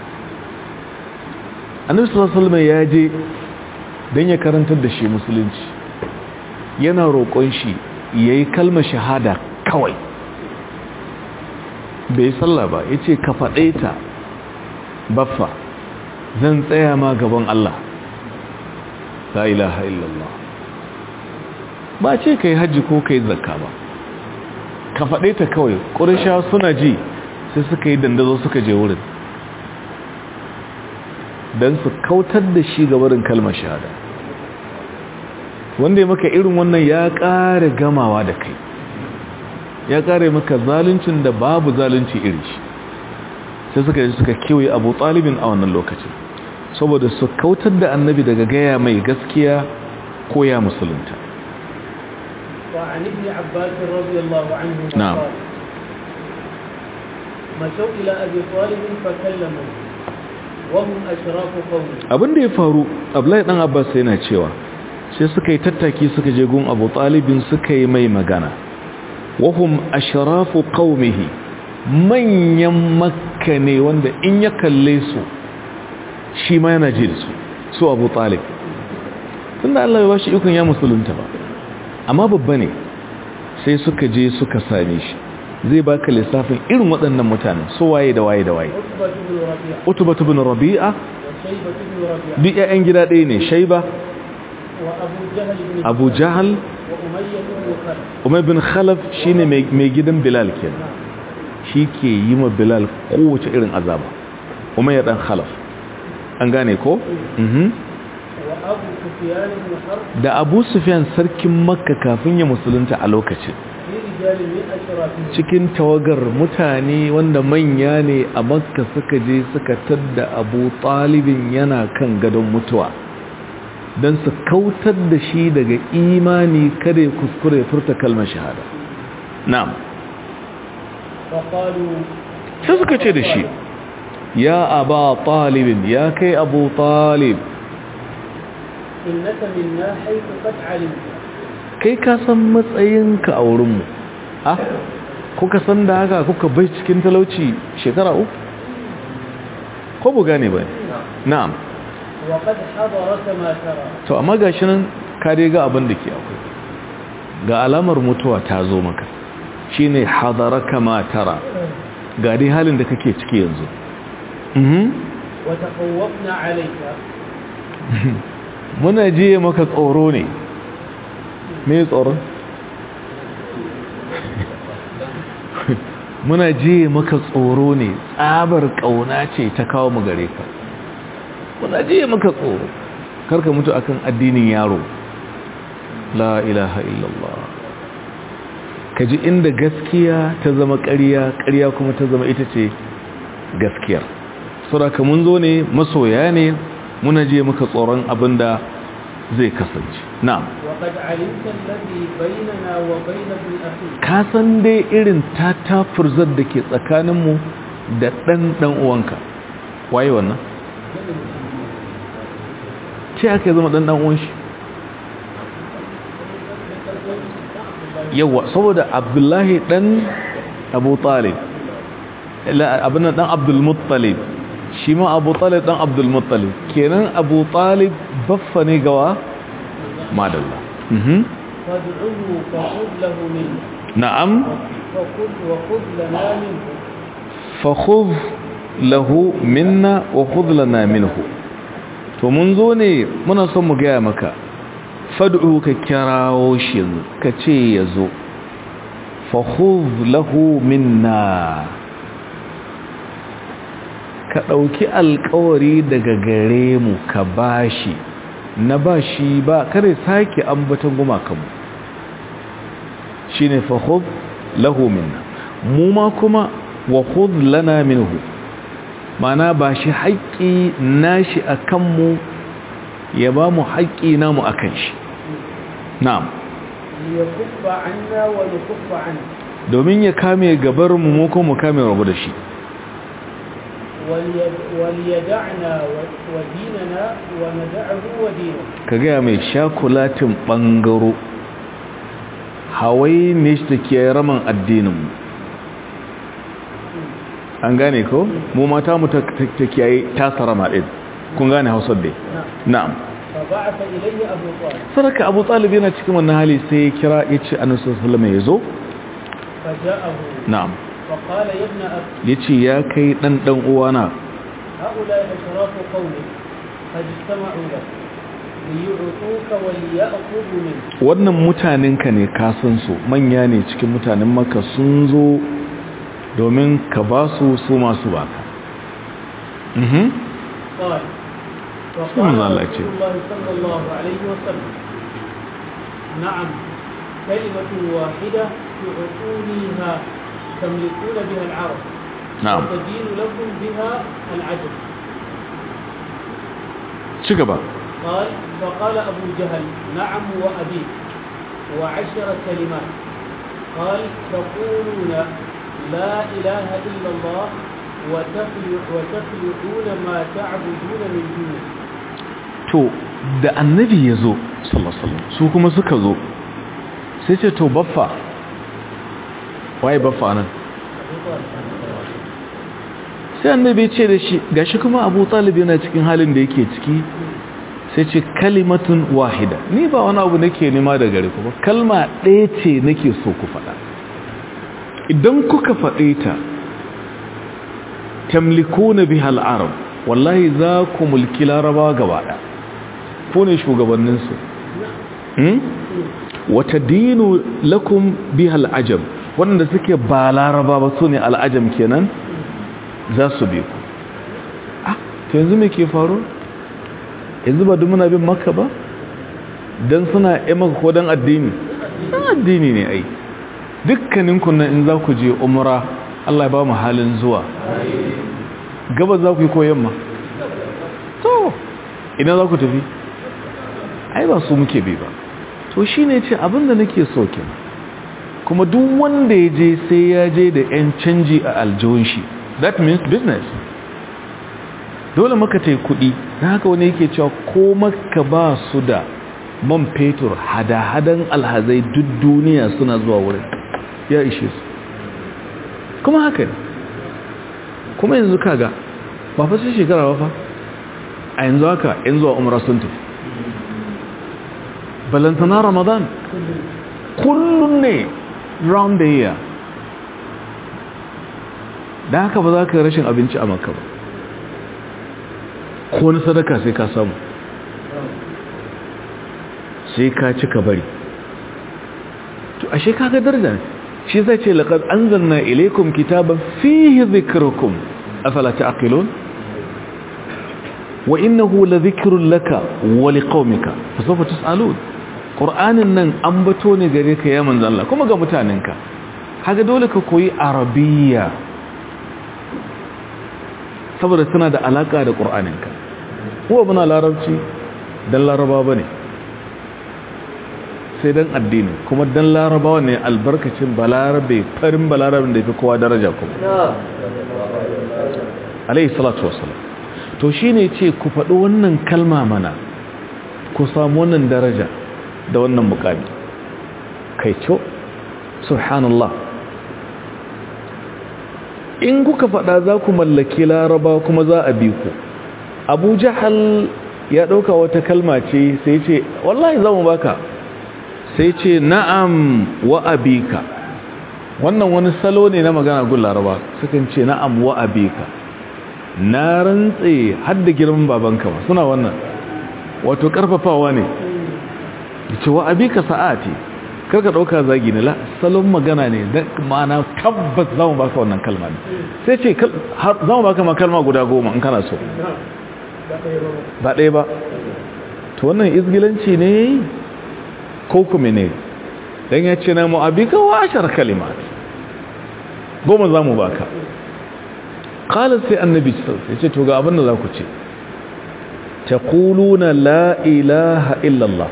annabi sallallahu alaihi wasallam ya je dan ya karantar da shi musulunci yana roƙon shi yayi kalmar shahada kawai bai sallah ba ya ce ka faɗe ta baffa zan tsaya ma gaban Allah la ilaha illallah ba ce ka yi hajji ko ka yi zakka ba ka faɗe ta kawai ƙurisha suna ji sai suka yi dandazo suka je wurin don su kautar da shi gabarin kalmar shahada wanda ya maka irin wannan ya ƙara gamawa da kai ya kare maka zaluncin da babu zalunci iri shi sai suka yi suka kewaye abu talibin a wannan lokacin saboda su kautar da annabi daga gaya mai gaskiya ko ya musulunta وعن ابن عباس رضي الله عنه نعم. قال مشوا إلى أبي طالب فكلموا وهم أشراف قومه abin da ya faru abdullahi dan abbas yana cewa sai suka yi tattaki suka je gun abu talibin suka yi mai magana wahum ashrafu qaumihi manyan makka ne wanda in ya kalle su shi ma yana ji da su su abu talib tunda Allah ya bashi ikon ya musulunta ba amma babba ne sai suka je suka same shi zai baka lissafin irin waɗannan mutanen su waye da waye da waye عتبة بن ربيعة utubah ibn rabi'a وشيبة بن ربيعة duk ƴaƴan gida ɗaya ne shaiba وأبو جهل بن abu jahal وأمية بن خلف umar bin khalaf shine mai mai gidan bilal kenan shi ke yi ma bilal kowace irin azaba umar dan khalaf an gane ko mhm وأبو سفيان بن حرب da abu sufyan sarkin makka kafin ya musulunta a lokacin في رجال من أشرافهم cikin tawagar mutane wanda manya ne a makka suka je suka tadda abu talibin yana kan gadon mutuwa don su kautar da shi daga imani kada ya kuskure ya furta kalmar shahada na'am فقالوا sai suka ce da shi ya aba talibin ya kai abu talib إنك منا حيث قد علمت kai ka san matsayinka a wurinmu ha kuka san da haka kuka bai cikin talauci shekara uku ko bu gane ba na'am وقد حضرك ما ترى to amma gashi nan ka dai ga abin da ke akwai ga alamar mutuwa ta zo maka shine hadaraka ma tara ga dai halin da kake ciki yanzu mhm وتخوفنا عليك muna jiye maka tsoro ne me tsoron muna jiye maka tsoro ne tsabar kauna ce ta kawo mu gare ka muna jiye maka tsoro karka mutu akan addinin yaro la ilaha illallah ka ji inda gaskiya ta zama ƙarya ƙarya kuma ta zama ita ce gaskiyar saboda mun zo ne masoya ne muna je maka tsoron abin da zai kasance na'am وقد علمت الذي بيننا وبين ابن أخيك ka san dai irin tatafurzar da ke tsakaninmu da ɗan ɗan uwanka waye wannan ce aka yi zama ɗan ɗan uwan shi yawa saboda abdullahi ɗan abu talib abin ɗan abdulmuttalib shi ma abu talib ɗan abdulmuttalib kenan abu talib baffa ne gawa madalla mhm فادعه فخذ له منه na'am فخذ وخذ لنا منه fakhudh lahu minna wa khudh lana minhu to mun zo ne muna son mu gaya maka fad'u ka kirawo shi yanzu ka ce yazo fakhudh lahu minna ka dauki alƙawari daga gare mu ka bashi na bashi ba kare sake ambatan gumakanmu shine fakhudh lahu minna mu ma kuma wa khudh lana minhu mana ba shi haƙƙi nashi akan mu ya ba mu haƙƙi namu akan shi na'am ليكف عنا ونكف عنه domin ya kame gabar mu mu kuma mu kame rabu da shi وليد وليدعنا و- وديننا وندعه ودينه ka gaya mai shakulatin ɓangaro hawai ne shi da ke raman addininmu an gane ko mu mata mu ta ta kiyaye tasa rama ɗin kun gane hausar dai نعم na'am فبعث إليه أبو طالب saraka abu talib yana cikin wannan hali sai ya kira ya ce annabi sallallahu alaihi ya zo فجاءه na'am فقال يا ابن أخي ya ce ya kai ɗan ɗan uwana هؤلاء أشراف قومك قد اجتمعوا لك ليعطوك وليأخذوا منك wannan mutanenka ne ka san su manya ne cikin mutanen maka sun zo domin ka ba su su masu baka mhm قال ثم فقال الله رسول يجزيه. الله صلى الله عليه وسلم نعم كلمة واحدة تعطونيها تملكون بها العرب na'am وتدين لكم بها العجب ci gaba قال فقال أبو جهل نعم وأبيك وعشر كلمات قال تقولون لا إله إلا الله وتخلع وتخلعون ما تعبدون من دونه to da annabi ya zo sallallahu alaihi wasallam su kuma suka zo sai ce to baffa waye baffa nan sai annabi ya ce da shi gashi kuma Abu Talib yana cikin halin da yake ciki sai ce kalimatun wahida ni ba wani abu nake nema da gare ku ba kalma ɗaya ce nake so ku faɗa idan kuka faɗe ta tamlikuna biha al-arab wallahi za ku mulki laraba gaba ɗaya ko ne shugabanninsu wata dinu lakum biha al'ajam waɗanda suke ba laraba ba su ne al'ajam kenan za su bi ku ah to yanzu me ke faru yanzu ba muna bin makka ba don suna yi maka ko don addini don addini ne ai dukkanin kunan in za ku je umra Allah ya ba mu halin zuwa gaba za ku yi ko yamma to idan za ku tafi ai ba su muke bi ba to shi ne ce abinda nake so kenan kuma duk wanda ya je sai ya je da 'yan canji a aljihun shi that means business dole maka ta yi kudi na haka wani yake cewa ko maka ba su da man fetur hada-hadan alhazai duk duniya suna zuwa wurin ya ishe su kuma haka ne kuma yanzu kaga ba fa sai shekara ba fa a yanzu haka in zuwa umra sun tafi balantana ramadan kullum ne round the year da haka ba za ka rashin abinci a maka ba ko wani sadaka sai ka samu sai ka ci ka bari to ashe kaga daraja shi zai ce laqad anzalna ilaykum kitaban fihi dhikrukum afala ta'qilun wa innahu ladhikrun laka wa liqaumika fasawfa tus'alun qur'anin nan ambato ne gare ka ya manzo Allah kuma ga mutanenka kaga dole ka koyi arabiyya saboda suna da alaka da qur'aninka ko muna larabci dan laraba bane sai dan addini kuma dan larabawa ne albarkacin balarabe farin balarabe da yafi kowa daraja kuma alayhi salatu wassalam to shine ce ku faɗi wannan kalma mana ku samu wannan daraja da wannan mukami kai co subhanallah in kuka faɗa za ku mallaki laraba kuma za a bi ku abu jahal ya ɗauka wata kalma ce sai ce wallahi za mu baka sai ce na'am wa abika wannan wani salo ne na magana gun laraba sukan ce na'am wa abika na rantse hadda girman babanka ba suna wannan wato karfafawa ne ce wa abika sa'ati karka dauka zagi ne la salon magana ne da ma'ana tabbas za mu baka wannan kalma ne sai ce za mu baka ma kalma guda goma in kana so ba ɗaya ba to wannan izgilanci ne ko kuma ne dan ya ce na mu abika wa ashar kalimat goma za mu baka qala sai annabi sai ce to ga abin da za ku ce taquluna la ilaha illa allah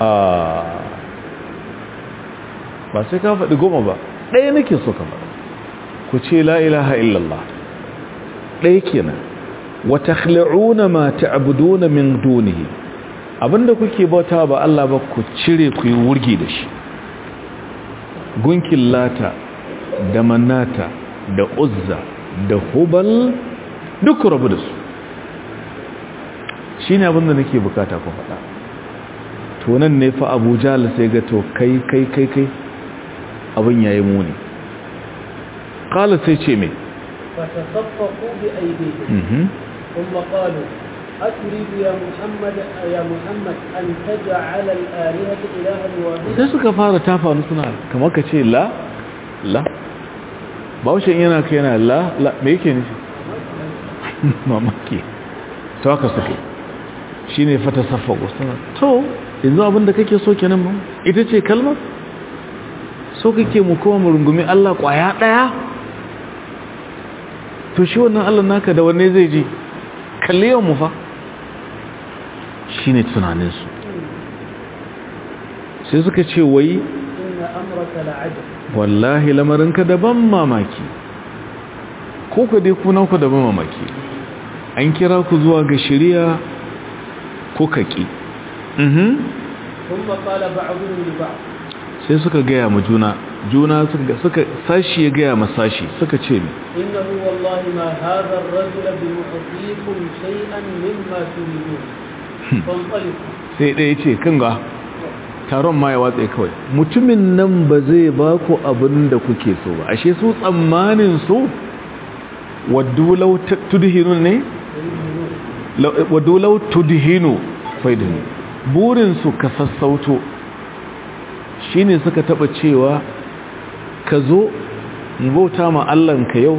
ba sai ka faɗi goma ba ɗaya nake so ka faɗa ku ce la ilaha illa allah ɗaya kenan wa takhli'una ma ta'buduna min dunihi abinda kuke bauta ba Allah ba ku cire ku yi wurgi da shi gunkin lata da manata da uzza da hubal duk rabu da su shi ne abinda nake bukata ku faɗa tunan ne fa abuja sai ga to kai kai kai kai abin ya yi muni ƙala sai ce mai فتصفقوا بأيديهم ثم قالوا أتريد يا محمد يا محمد أن تجعل الآلهة إلها واحدا sai suka fara tafa wani suna kamar ka ce la la baushin yana ka yana la la me yake nufi mamaki to haka suke shi ne fata saffago suna to yanzu abinda kake so kenan ba ita ce kalmar so kake mu kuma mu rungumi Allah kwaya daya to shi wannan Allah naka da wanne zai ji kalli yawan mu fa shine tunaninsu sai suka ce wai إن أمرك لعجب wallahi lamarinka daban mamaki ko ka dai kuna ku daban mamaki an kira ku zuwa ga shari'a ko kaki mhm ثم قال بعضهم لبعض sai suka gaya ma juna juna suka suka sashi ya gaya ma sashi suka ce mi إنه والله ما هذا الرجل بمعطيكم شيئا مما تريدون فانطلقوا sai ɗaya ce kan ga taron ma ya watsa kawai mutumin nan ba zai ba ku abin da kuke so ba ashe su tsammanin su waddu law tudhinu ne Law- waddu law tudhinu faidin burin su ka sassauto shine suka taba cewa ka zo mu bauta ma Allah ka yau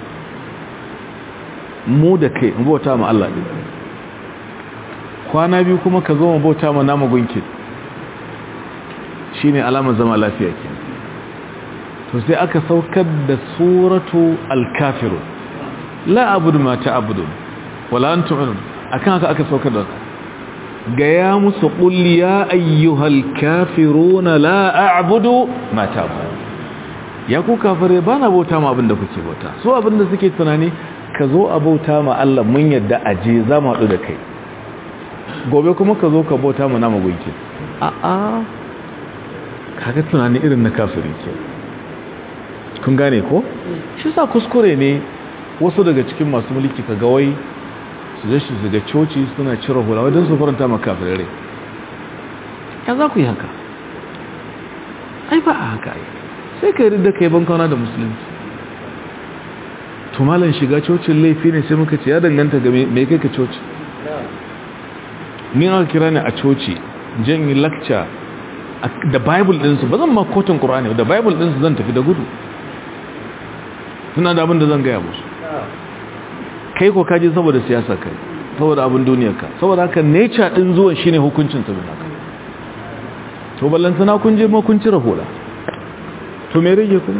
mu da kai mu bauta ma Allah din kwana biyu kuma ka zo mu bauta ma namu gunkin shine alamar zama lafiya ke to sai aka saukar da suratu al-kafirun la abudu ma ta'budun wala antum akan haka aka saukar da gaya musu qul ya ayyuhal kafiruna la a'budu ma ta'budun ya ku kafare ba na bauta ma abinda kuke bauta so abinda suke tunani ka zo a bauta ma Allah mun yadda a je za mu haɗu da kai gobe kuma ka zo ka bauta ma nama gunki a a kaga tunani irin na kafiri ke kun gane ko shi sa kuskure ne wasu daga cikin masu mulki ka ga wai su je su ga coci suna cire hula wadda su faranta ma kafirai ya za ku yi haka ai ba a haka ai sai ka yi da kai bankana da musulunci tumalan shiga cocin laifi ne sai muka ce ya danganta ga mai kai ka coci ni aka kira ne a coci jan yi lakca da bible ɗinsu ba zan ma kotun ƙura'ani da bible ɗinsu zan tafi da gudu suna da abin da zan gaya musu kai ko kaji saboda siyasa kai saboda abin duniyarka saboda haka nature ɗin zuwan shine hukuncin ta bin haka to ballantana kun je ma kun cire hula to me rage kuma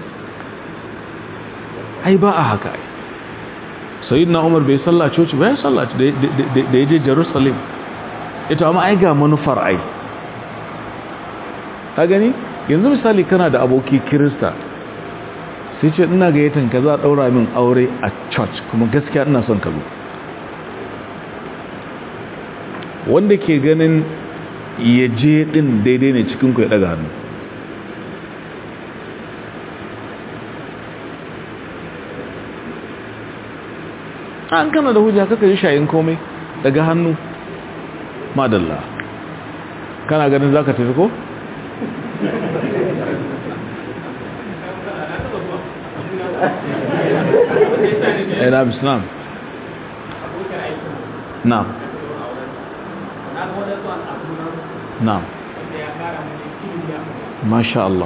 ai ba a haka ai sayyidina umar bai salla coci ba ya salla da ya je jerusalem ita amma ai ga manufar ai ka gani yanzu misali kana da aboki kirista sai ce ina gayyatan ka za a daura min aure a church kuma gaskiya ina son ka zo wanda ke ganin ya je din daidai ne cikin ku ya daga hannu an kana da hujja kaka yi shayin komai daga hannu madalla kana ganin zaka tafi ko ina bisnam na'am na'am masha Allah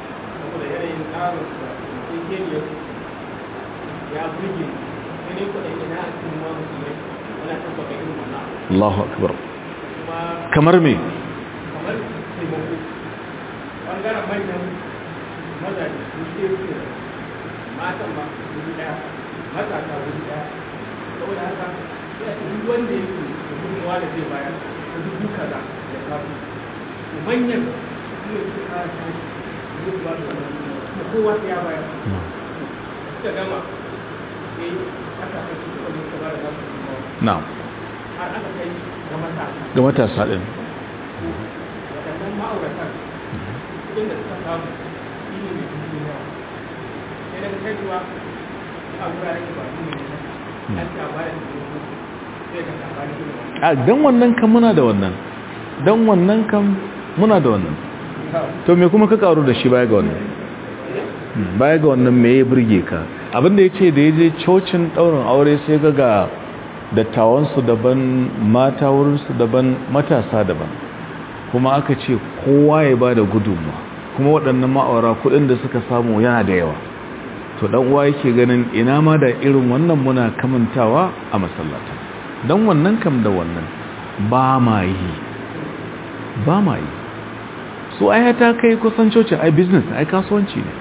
Allahu akbar kamar me kamar taimako ɓangaren manyan mazaje su ke suke matan ba wuri ɗaya matasa wuri ɗaya saboda haka sai a cikin wanda yake da gudunmawa da zai bayar da dubu kaza da kafu manyan su ne suke kara tashi zai ba da wani kuma kowa sai ya bayar suka gama sai aka kai su kuma ne ba da za su na'am har aka kai ga matasa ga matasa din waɗannan ma'auratan kudin da suka samu shi ne mai dubu yawa sai daga kai kuwa a wuraren da ba su ne an ta ba da dubu sai ka ta ba da dubu a dan wannan kan muna da wannan dan wannan kan muna da wannan to me kuma ka karu da shi baya ga wannan Hmm, baya ga wannan me ya burge ka abinda ya ce da ya je cocin ɗaurin aure sai ga ga dattawansu daban mata wurinsu daban matasa daban kuma aka ce kowa ya ba da gudunma kuma waɗannan ma'aura kuɗin da suka samu yana da yawa to ɗan uwa yake ganin ina ma da irin wannan muna kamantawa a masallata don wannan kam da wannan ba ma yi ba ma yi su ai ta kai kusan cocin ai business ai kasuwanci ne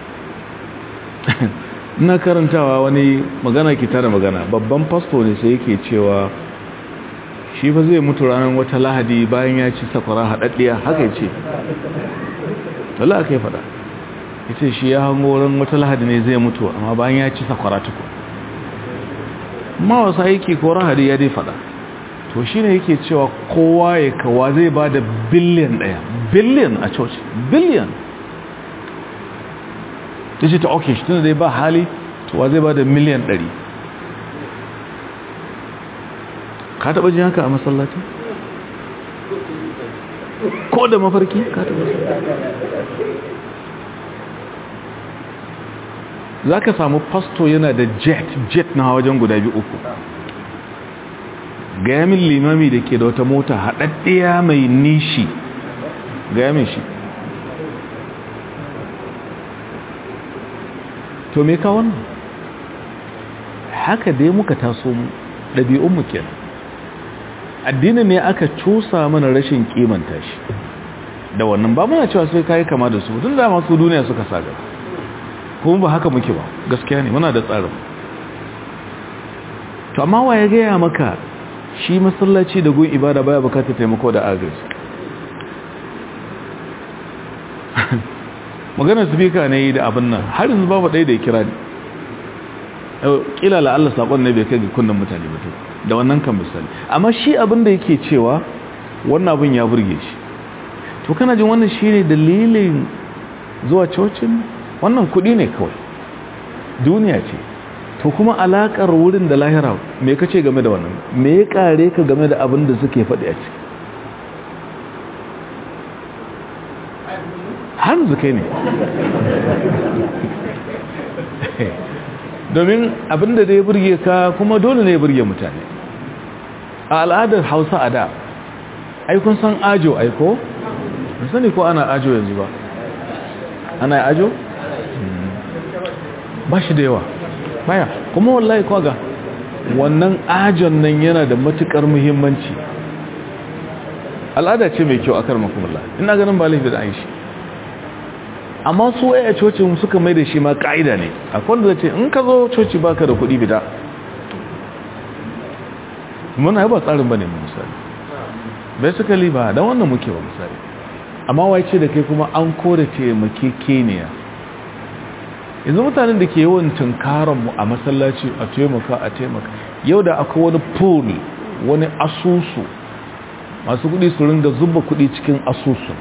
ina karantawa wani magana ke tara magana babban fasto ne sai yake cewa shi fa zai mutu ranar wata lahadi bayan ya ci sakwara haɗaɗɗiya haka ya ce wala aka yi faɗa ya ce shi ya hango ran wata lahadi ne zai mutu amma bayan ya ci sakwara tuku ma wasu aiki ko rahadi ya dai faɗa to shi ne yake cewa kowa ya kawa zai ba da biliyan ɗaya biliyan a coci biliyan ta ce ta ok shi tunda dai ba hali to wa zai ba da miliyan ɗari ka taɓa jin haka a masallaci ko da mafarki ka taɓa za ka samu pasto yana da jet jet na wajen guda biyu uku gayamin limami da ke da wata mota haɗaɗɗiya mai nishi gayamin shi to me ka wannan haka dai muka taso mu ɗabi'unmu kenan addini ne aka cusa mana rashin kimanta shi da wannan ba muna cewa sai kai kama da su tun da masu duniya suka saga kuma ba haka muke ba gaskiya ne muna da tsarin to amma wa ya gaya maka shi masallaci da gun ibada baya bukatar taimako da agaji maganar speaker ne da abin nan har yanzu babu ɗaya da ya kira ni kila la Allah sakon ne bai kai ga kunnan mutane ba to da wannan kan misali amma shi abin da yake cewa wannan abin ya burge shi to kana jin wannan shine dalilin zuwa cocin wannan kuɗi ne kawai duniya ce to kuma alakar wurin da lahira me kace game da wannan me ya kare ka game da abin da suke faɗi a ciki hanzu kai ne domin abin da ya burge ka kuma dole ne ya burge mutane a al'adar hausa a da aikun san ajo aiko sani ko ana ajo yanzu ba ana ajo? ba shi da yawa baya kuma wallahi kwaga wannan ajon nan yana da matukar muhimmanci al'ada ce mai kyau a karmakumullah ina ganin ba laifi da an shi amma su a cocin suka mai da shi ma ka'ida ne akwai wanda ce in ka zo coci baka da kuɗi bida muna ba tsarin ba ne misali bai suka liba don wannan muke ba misali amma wai ce da kai kuma an kore taimake keniya yanzu mutanen da ke yawan tunkaranmu a masallaci a taimaka a taimaka yau da akwai wani pool wani asusu masu kudi su ringa zuba kudi cikin asusu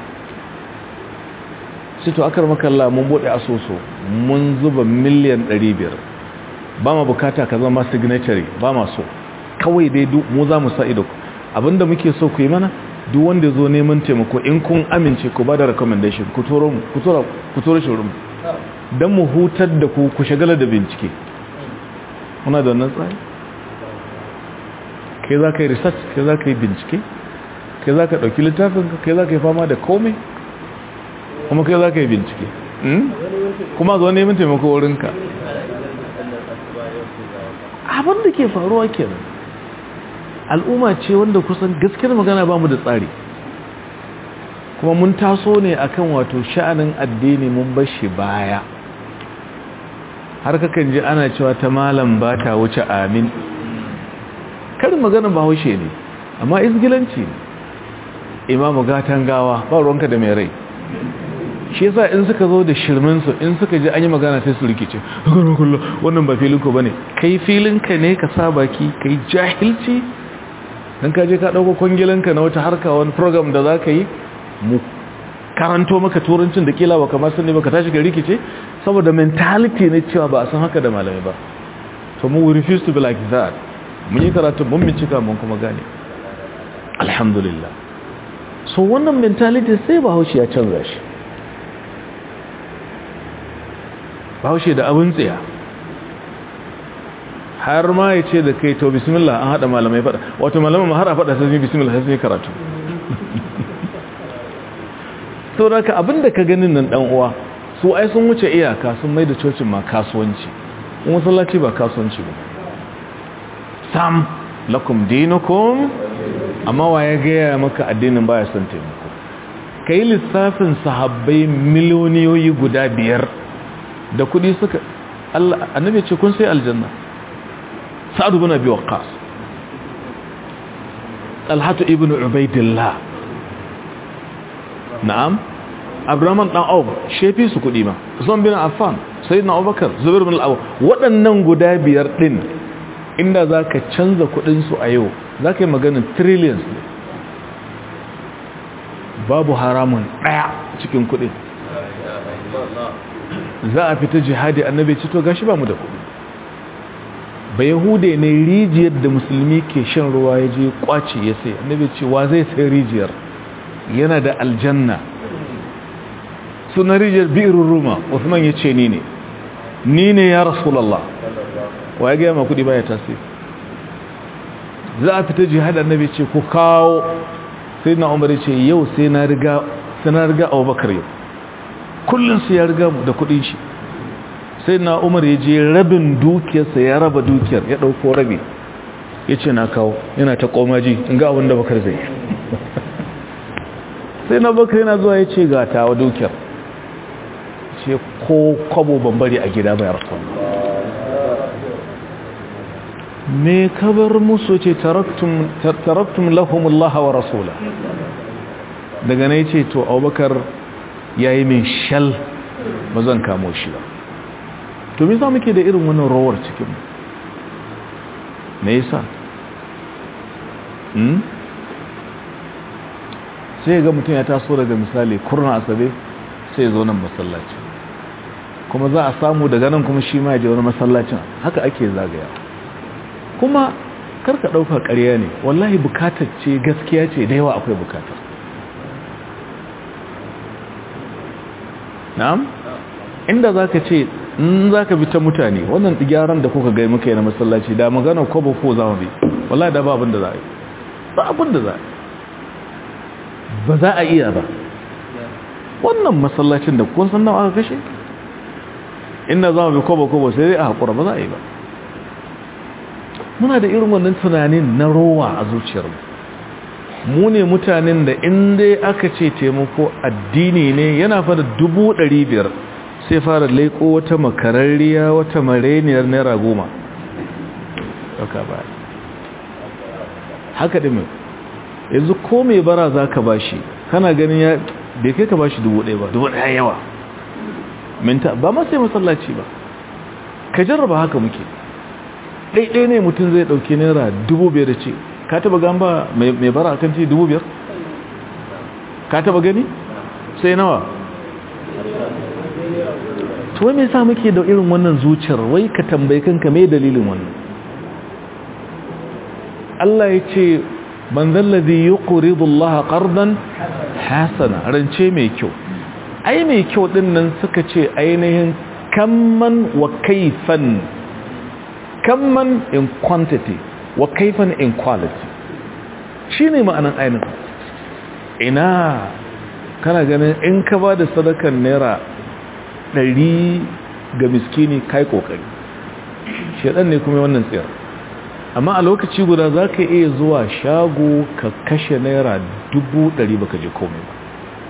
sai to akar makalla mun bude asusu mun zuba miliyan 500 ba ma bukata ka zama signatory ba ma so kawai dai mu za mu sa ido abinda muke so ku yi mana duk wanda zo neman taimako in kun amince ku ba da recommendation ku turo mu ku turo ku turo shi mu don mu hutar da ku ku shagala da bincike muna da wannan tsari kai za ka yi research kai za ka yi bincike kai za ka ɗauki littafinka kai za ka yi fama da komai kuma kai za ka yi bincike kuma zo neman taimako wurinka abin da ke faruwa kenan al'umma ce wanda kusan gaskiyar magana ba mu da tsari kuma mun taso ne akan wato sha'anin addini mun bashi baya har kakan ji ana cewa ta malam ba ta wuce amin karin magana ba haushe ne amma izgilanci ne imamu gatan gawa ba ruwanka da mai rai shi yasa in suka zo da shirminsu in suka ji an yi magana sai su rikice wannan ba filinko ba ne kai filinka ne ka sa baki kai jahilci don ka je ka ɗauko kwangilanka na wata harka wani program da za ka yi mu karanto maka turancin da kila baka masu ne baka tashi ga rikice saboda mentality ne cewa ba a san haka da malamai ba so mu we refuse to be like that mun yi karatu mun bincika mun kuma gane alhamdulillah so wannan mentality sai bahaushe ya canza shi bahaushe da abin tsaya har ma ya ce da kai to bismillah an haɗa malamai faɗa wato malamai ma har a faɗa sai bismillah sai karatu saboda ka abinda ka ganin nan dan uwa su ai sun wuce iyaka sun mai da cocin ma kasuwanci in masallaci ba kasuwanci ba sam lakum dinukum amma wa ya gaya maka addinin baya son taimako kai lissafin sahabbai miliyoniyoyi guda biyar da kudi suka Allah annabi ce kun sai aljanna sa'ad ibn abi waqqas talhatu ibn ubaidillah na'am abraman dan auf shefi su kudi ma usman bin affan sayyidina abubakar zubair bin al waɗannan guda biyar din inda zaka canza kudin su a yau zaka yi maganin trillions ne babu haramun daya cikin kudin za a fita jihadi annabi ce to gashi ba mu da kudi ba yahude ne rijiyar da musulmi ke shan ruwa ya je kwace ya sai annabi ce wa zai sai rijiyar yana da aljanna suna rijiyar bi'irun ruma usman ya ce ni ne ni ne ya rasulallah wa ya gaya ma kudi baya tasiri za a fita jihad annabi ce ku kawo sai na umar ce yau sai na riga sai na riga abubakar yau kullum su ya riga mu da kudin shi sai na umar ya je rabin dukiyarsa ya raba dukiyar ya dauko rabi ya ce na kawo yana ta komaji in ga abin da bakar zai sai na bakar yana zuwa ya ce ga tawa dukiyar ce ko kwabo bambari a gida bayar son me kabar musu ce taraktum lahumullah wa rasula daga na ce to abubakar ya yi min shal ba zan kamo shi ba to me za muke da irin wannan rawar cikin me yasa hmm? sai ga mutum ya taso daga misali kurna asabe sai ya zo nan masallaci kuma za a samu daga nan kuma shi ma ya je wani masallacin haka ake zagaya kuma karka ɗauka ƙarya ne wallahi bukatar ce gaskiya ce da yawa akwai bukatar na'am inda za ka ce in za ka bi ta mutane wannan gyaran da kuka gai muka yi na masallaci da magana kwabo ko za mu bi wallahi da ba abin da za a yi ba abin da za a yi ba za a iya ba wannan masallacin da kun san nawa aka kashe inda za mu bi kwabo kwabo sai dai a haƙura ba za a yi ba muna da irin wannan tunanin na rowa a zuciyarmu mu ne mutanen da inda aka ce taimako addini ne yana fara dubu ɗari biyar sai fara laiko wata makararriya wata mareniyar naira goma ɗauka ba haka ɗin yanzu ko mai bara za ka ba shi kana ganin ya bai kai ka ba shi dubu ɗaya ba dubu ɗaya yawa minta ba ma sai masallaci ba ka jarraba haka muke ɗaiɗai ne mutum zai ɗauki naira dubu biyar da ce ka taba gamba mai bara kan ce dubu biyar ka taba gani sai nawa to wai me yasa muke da irin wannan zuciyar wai ka tambayi kanka me dalilin wannan Allah ya ce man zallazi yuqridu Allah qardan hasana rance mai kyau ai mai kyau din nan suka ce ainihin kamman wa kaifan kamman in quantity wa kaifan in quality shi ne ma'anan ainihin ina kana ganin in ka ba da sadakan naira ɗari ga miskini kai kokari shaɗan ne kuma wannan tsayar amma a lokaci guda za ka iya zuwa shago ka kashe naira dubu ɗari baka je komai ba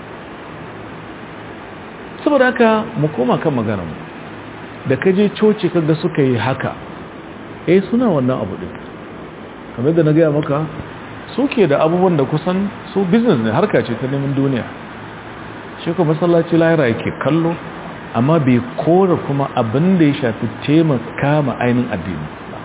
saboda haka mu koma kan magana mu da ka je coci kaga suka yi haka eh suna wannan abu ɗin kamar da na gaya maka suke da abubuwan da kusan su business ne harka ce ta neman duniya shi kuma masallaci lahira yake kallo amma bai kora kuma abin da ya shafi taimaka ma ainihin addini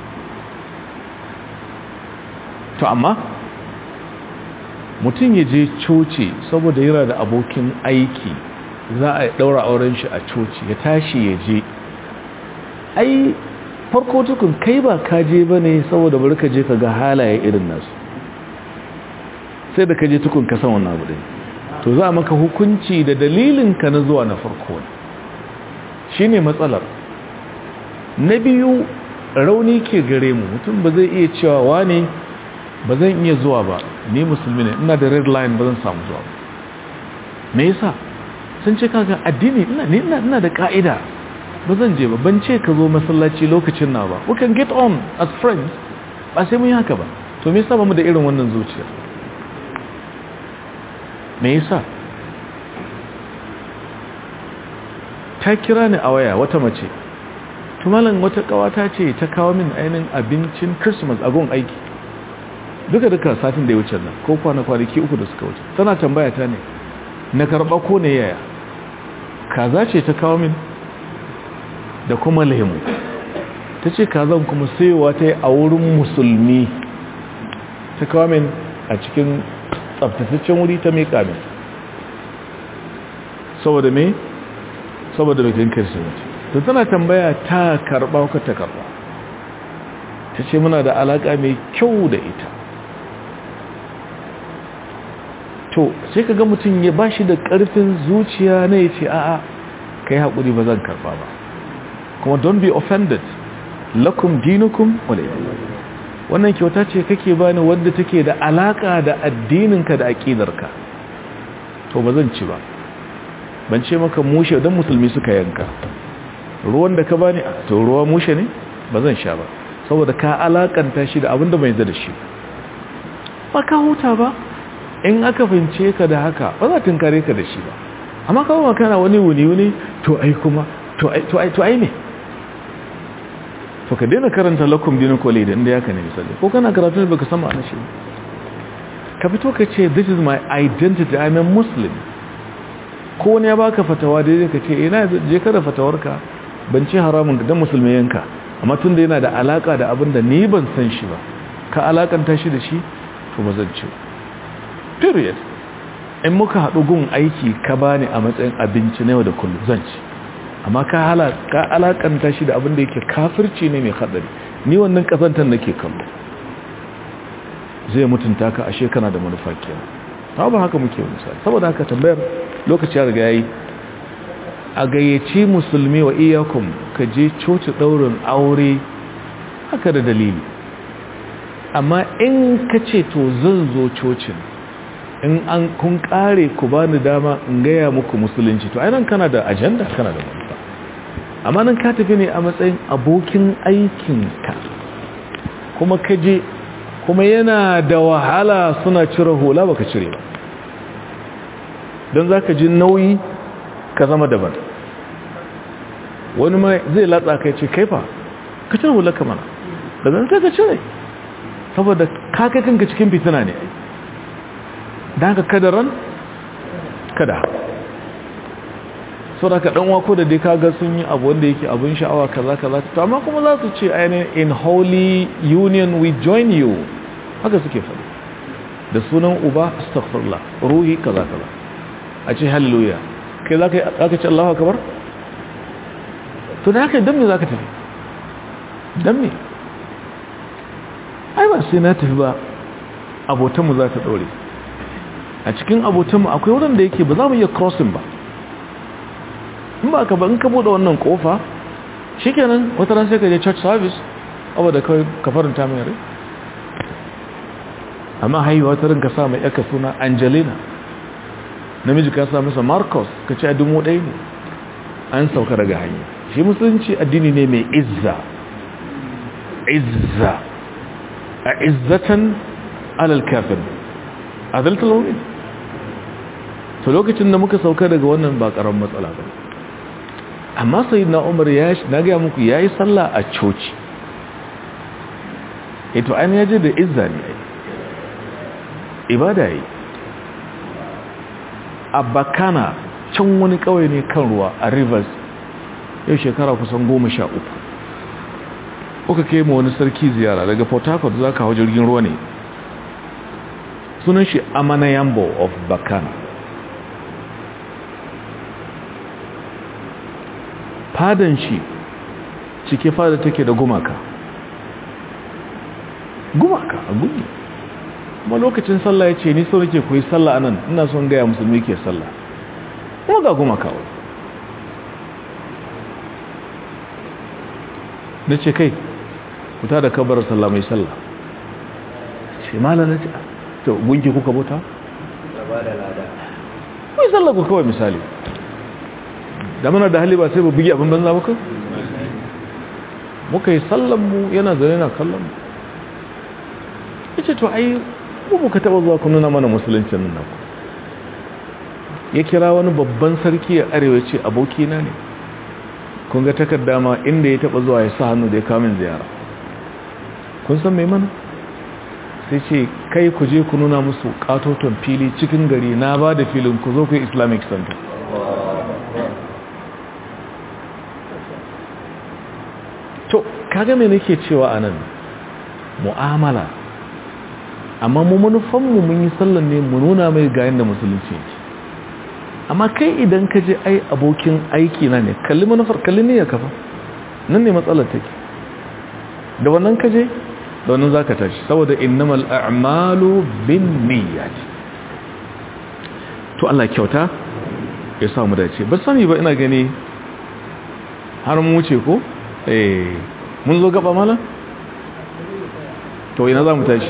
to amma mutum ya je coci saboda yana da abokin aiki za a daura auren shi a coci ya tashi ya je ai farko tukun kai ba ka je ba ne saboda bari ka je ka ga halaye irin nasu sai da ka je tukun ka san wannan abu ɗin to za maka hukunci da dalilin ka na zuwa na farko ne shi ne matsalar na biyu rauni ke gare mu mutum ba zai iya cewa wane ba zan iya zuwa ba ni musulmi ne ina da red line ba zan samu zuwa ba me yasa sun ce kaga addini ina ne ina da ka'ida ba zan je ba ban ce ka zo masallaci lokacin na ba we can get on as friends ba sai mun yi haka ba to me yasa ba mu da irin wannan zuciya me yasa ta kira ni a waya wata mace tumalan wata kawata ce ta kawo min ainihin abincin christmas a gun aiki duka duka satin da ya wuce nan ko kwana kwanaki uku da suka wuce tana tambaya ta ne na karba ko ne yaya kaza ce ta kawo min da kuma lemu ta ce kazan kuma sayowa ta yi a wurin musulmi ta kawo min a cikin tsaftataccen wuri ta meka min saboda me saboda bikin kirsimeti ta tana tambaya ta karba ko ta karba ta ce muna da alaka mai kyau da ita to sai ka ga mutum ya ba shi da ƙarfin zuciya na ya ce a'a ka yi haƙuri ba zan karba ba kuma don't be offended lakum dinukum wannan kyauta ce kake bani wadda take da alaka da addininka da aƙidarka to ba zan ci ba ban ce maka mushe don musulmi suka yanka ruwan da ka bani to ruwa mushe ne ba zan sha ba saboda ka alakanta shi da abin da bai da shi ba ka huta ba in aka fince ka da haka ba za tunkare ka da shi ba amma kawo kana wani wuni-wuni to ai kuma to ai to ai to ai ne to ka daina karanta lakum dinin kwale da inda ya ka ne misali ko kana karatu ne baka sama anashi ka fito ka ce this is my identity i'm a muslim ko wani ya baka fatawa daidai ka ce ina je ka da fatawarka ban ce haramun dan musulmi yanka amma tun da yana da alaka da abin da ni ban san shi ba ka alakanta shi da shi to ba zan ci period in muka haɗu gun aiki ka bani a matsayin abinci na yau da kullum zan ci amma ka alakanta shi da abin da yake kafirci ne mai haɗari ni wannan ƙazantar nake kallo zai mutunta ka ashe kana da manufa kenan ta ba haka muke misali saboda haka tambayar lokaci ya riga yayi a gayyaci musulmi wa iyakum ka je coci ɗaurin aure haka da dalili amma in ka ce to zan zo cocin in an kun kare ku bani dama in gaya muku musulunci to ainihin kana da ajanda kana da manufa amma nan ka tafi ne a matsayin abokin aikinka kuma ka je kuma yana da wahala suna cire hula baka cire ba don za ka ji nauyi ka zama daban wani mai zai latsa kai ce kaifa ka cire hula ka mana daga nan sai ka cire saboda kakakinka cikin fitina ne da haka kadaran kada sau da ka ɗan wako da dai kaga sun yi abu wanda yake abin sha'awa kaza kaza to amma kuma za su ce ainihin in holy union we join you haka suke faɗi da sunan uba astaghfirullah ruhi kaza kaza a ce hallelujah kai za ka ce allahu akabar to da haka don me za ka tafi don me ai ba sai na tafi ba abotanmu za ta ɗore a cikin abotanmu akwai wurin da yake ba za mu iya crossing ba in ba ka ba in ka buɗe wannan ƙofa shi kenan wata ran sai ka je church service abu da kawai ka faranta mai rai amma haihuwa ta rinka sa mai yaka suna angelina namiji ka sa masa marcus ka ce a dumo ɗaya ne an sauka daga hanya shi musulunci addini ne mai izza izza a izzatan alal kafin adalta launin to lokacin da muka sauka daga wannan ba karan matsala ba amma sai na umar ya na gaya muku ya yi sallah a coci ito an yaje da izza ne ibada yi a bakana can wani kawai ne kan ruwa a rivers yau shekara kusan goma sha uku uka kai ma wani sarki ziyara daga port harcourt za ka hau jirgin ruwa ne sunan shi amanayambo of bakana fadan shi cike fada take da gumaka gumaka a gudu kuma lokacin sallah ya ce ni sau nake koyi sallah anan ina son gaya musulmi ke sallah kuma ga gumaka wani na ce kai kuta da kabar sallah mai sallah ce malar na ce to gunki kuka bauta? mai sallah ku kawai misali da mana da hali ba sai ba bugi abin banza ba kan muka yi sallanmu yana zane na kallonmu ya ce to ai ku muka taba zuwa ku nuna mana musuluncin nan ku ya kira wani babban sarki a arewa ce abokina ne kun ga takarda ma inda ya taba zuwa ya sa hannu da ya kamin ziyara kun san mai mana sai ce kai ku je ku nuna musu katoton fili cikin gari na ba da filin ku zo ku islamic center to kaga me nake cewa anan mu'amala amma mu manufanmu mun yi sallan ne mu nuna mai ga yanda musulunci yake amma kai idan ka je ai abokin aiki na ne kalli manufar kalli ne ya kafa nan ne matsalar take da wannan ka je da wannan za ka tashi saboda innamal a'malu bin niyyati to Allah kyauta ya samu dace ba sani ba ina gani har mu wuce ko eh mun zo gaba mala to ina za mu tashi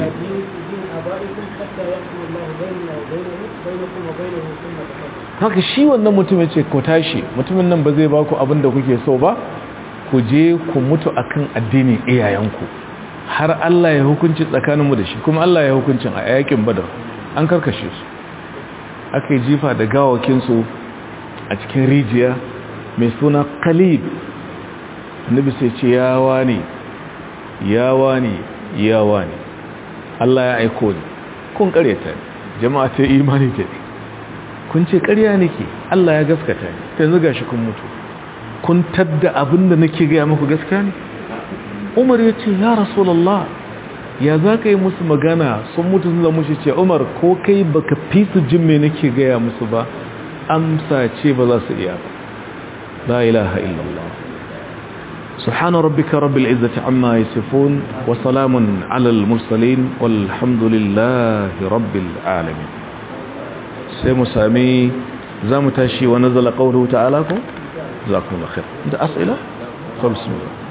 haka shi wannan mutum ya ce ku tashi mutumin nan ba zai ba ku abin da kuke so ba ku je ku mutu akan addinin iyayenku har Allah ya hukunci tsakaninmu da shi kuma Allah ya hukuncin a yakin badar an karkashe su aka yi jifa da gawakinsu a cikin rijiya mai suna kalib annabi sai ce yawa ne yawa ne yawa ne Allah ya aiko ni kun karyata jama'a ta imani ta kun ce karya nake Allah ya gaskata yanzu gashi kun mutu kun tadda abinda nake gaya muku gaskiya ne Umar ya ce ya Rasulullah ya za ka yi musu magana sun mutu sun zama shi ce Umar ko kai baka fi su jin me nake gaya musu ba amsa ce ba za su iya ba la ilaha illallah سبحان ربك رب العزة عما يصفون وسلام على المرسلين والحمد لله رب العالمين سيمو سامي زامو تاشي ونزل قوله تعالى جزاكم الله خير انت أسئلة فبسم الله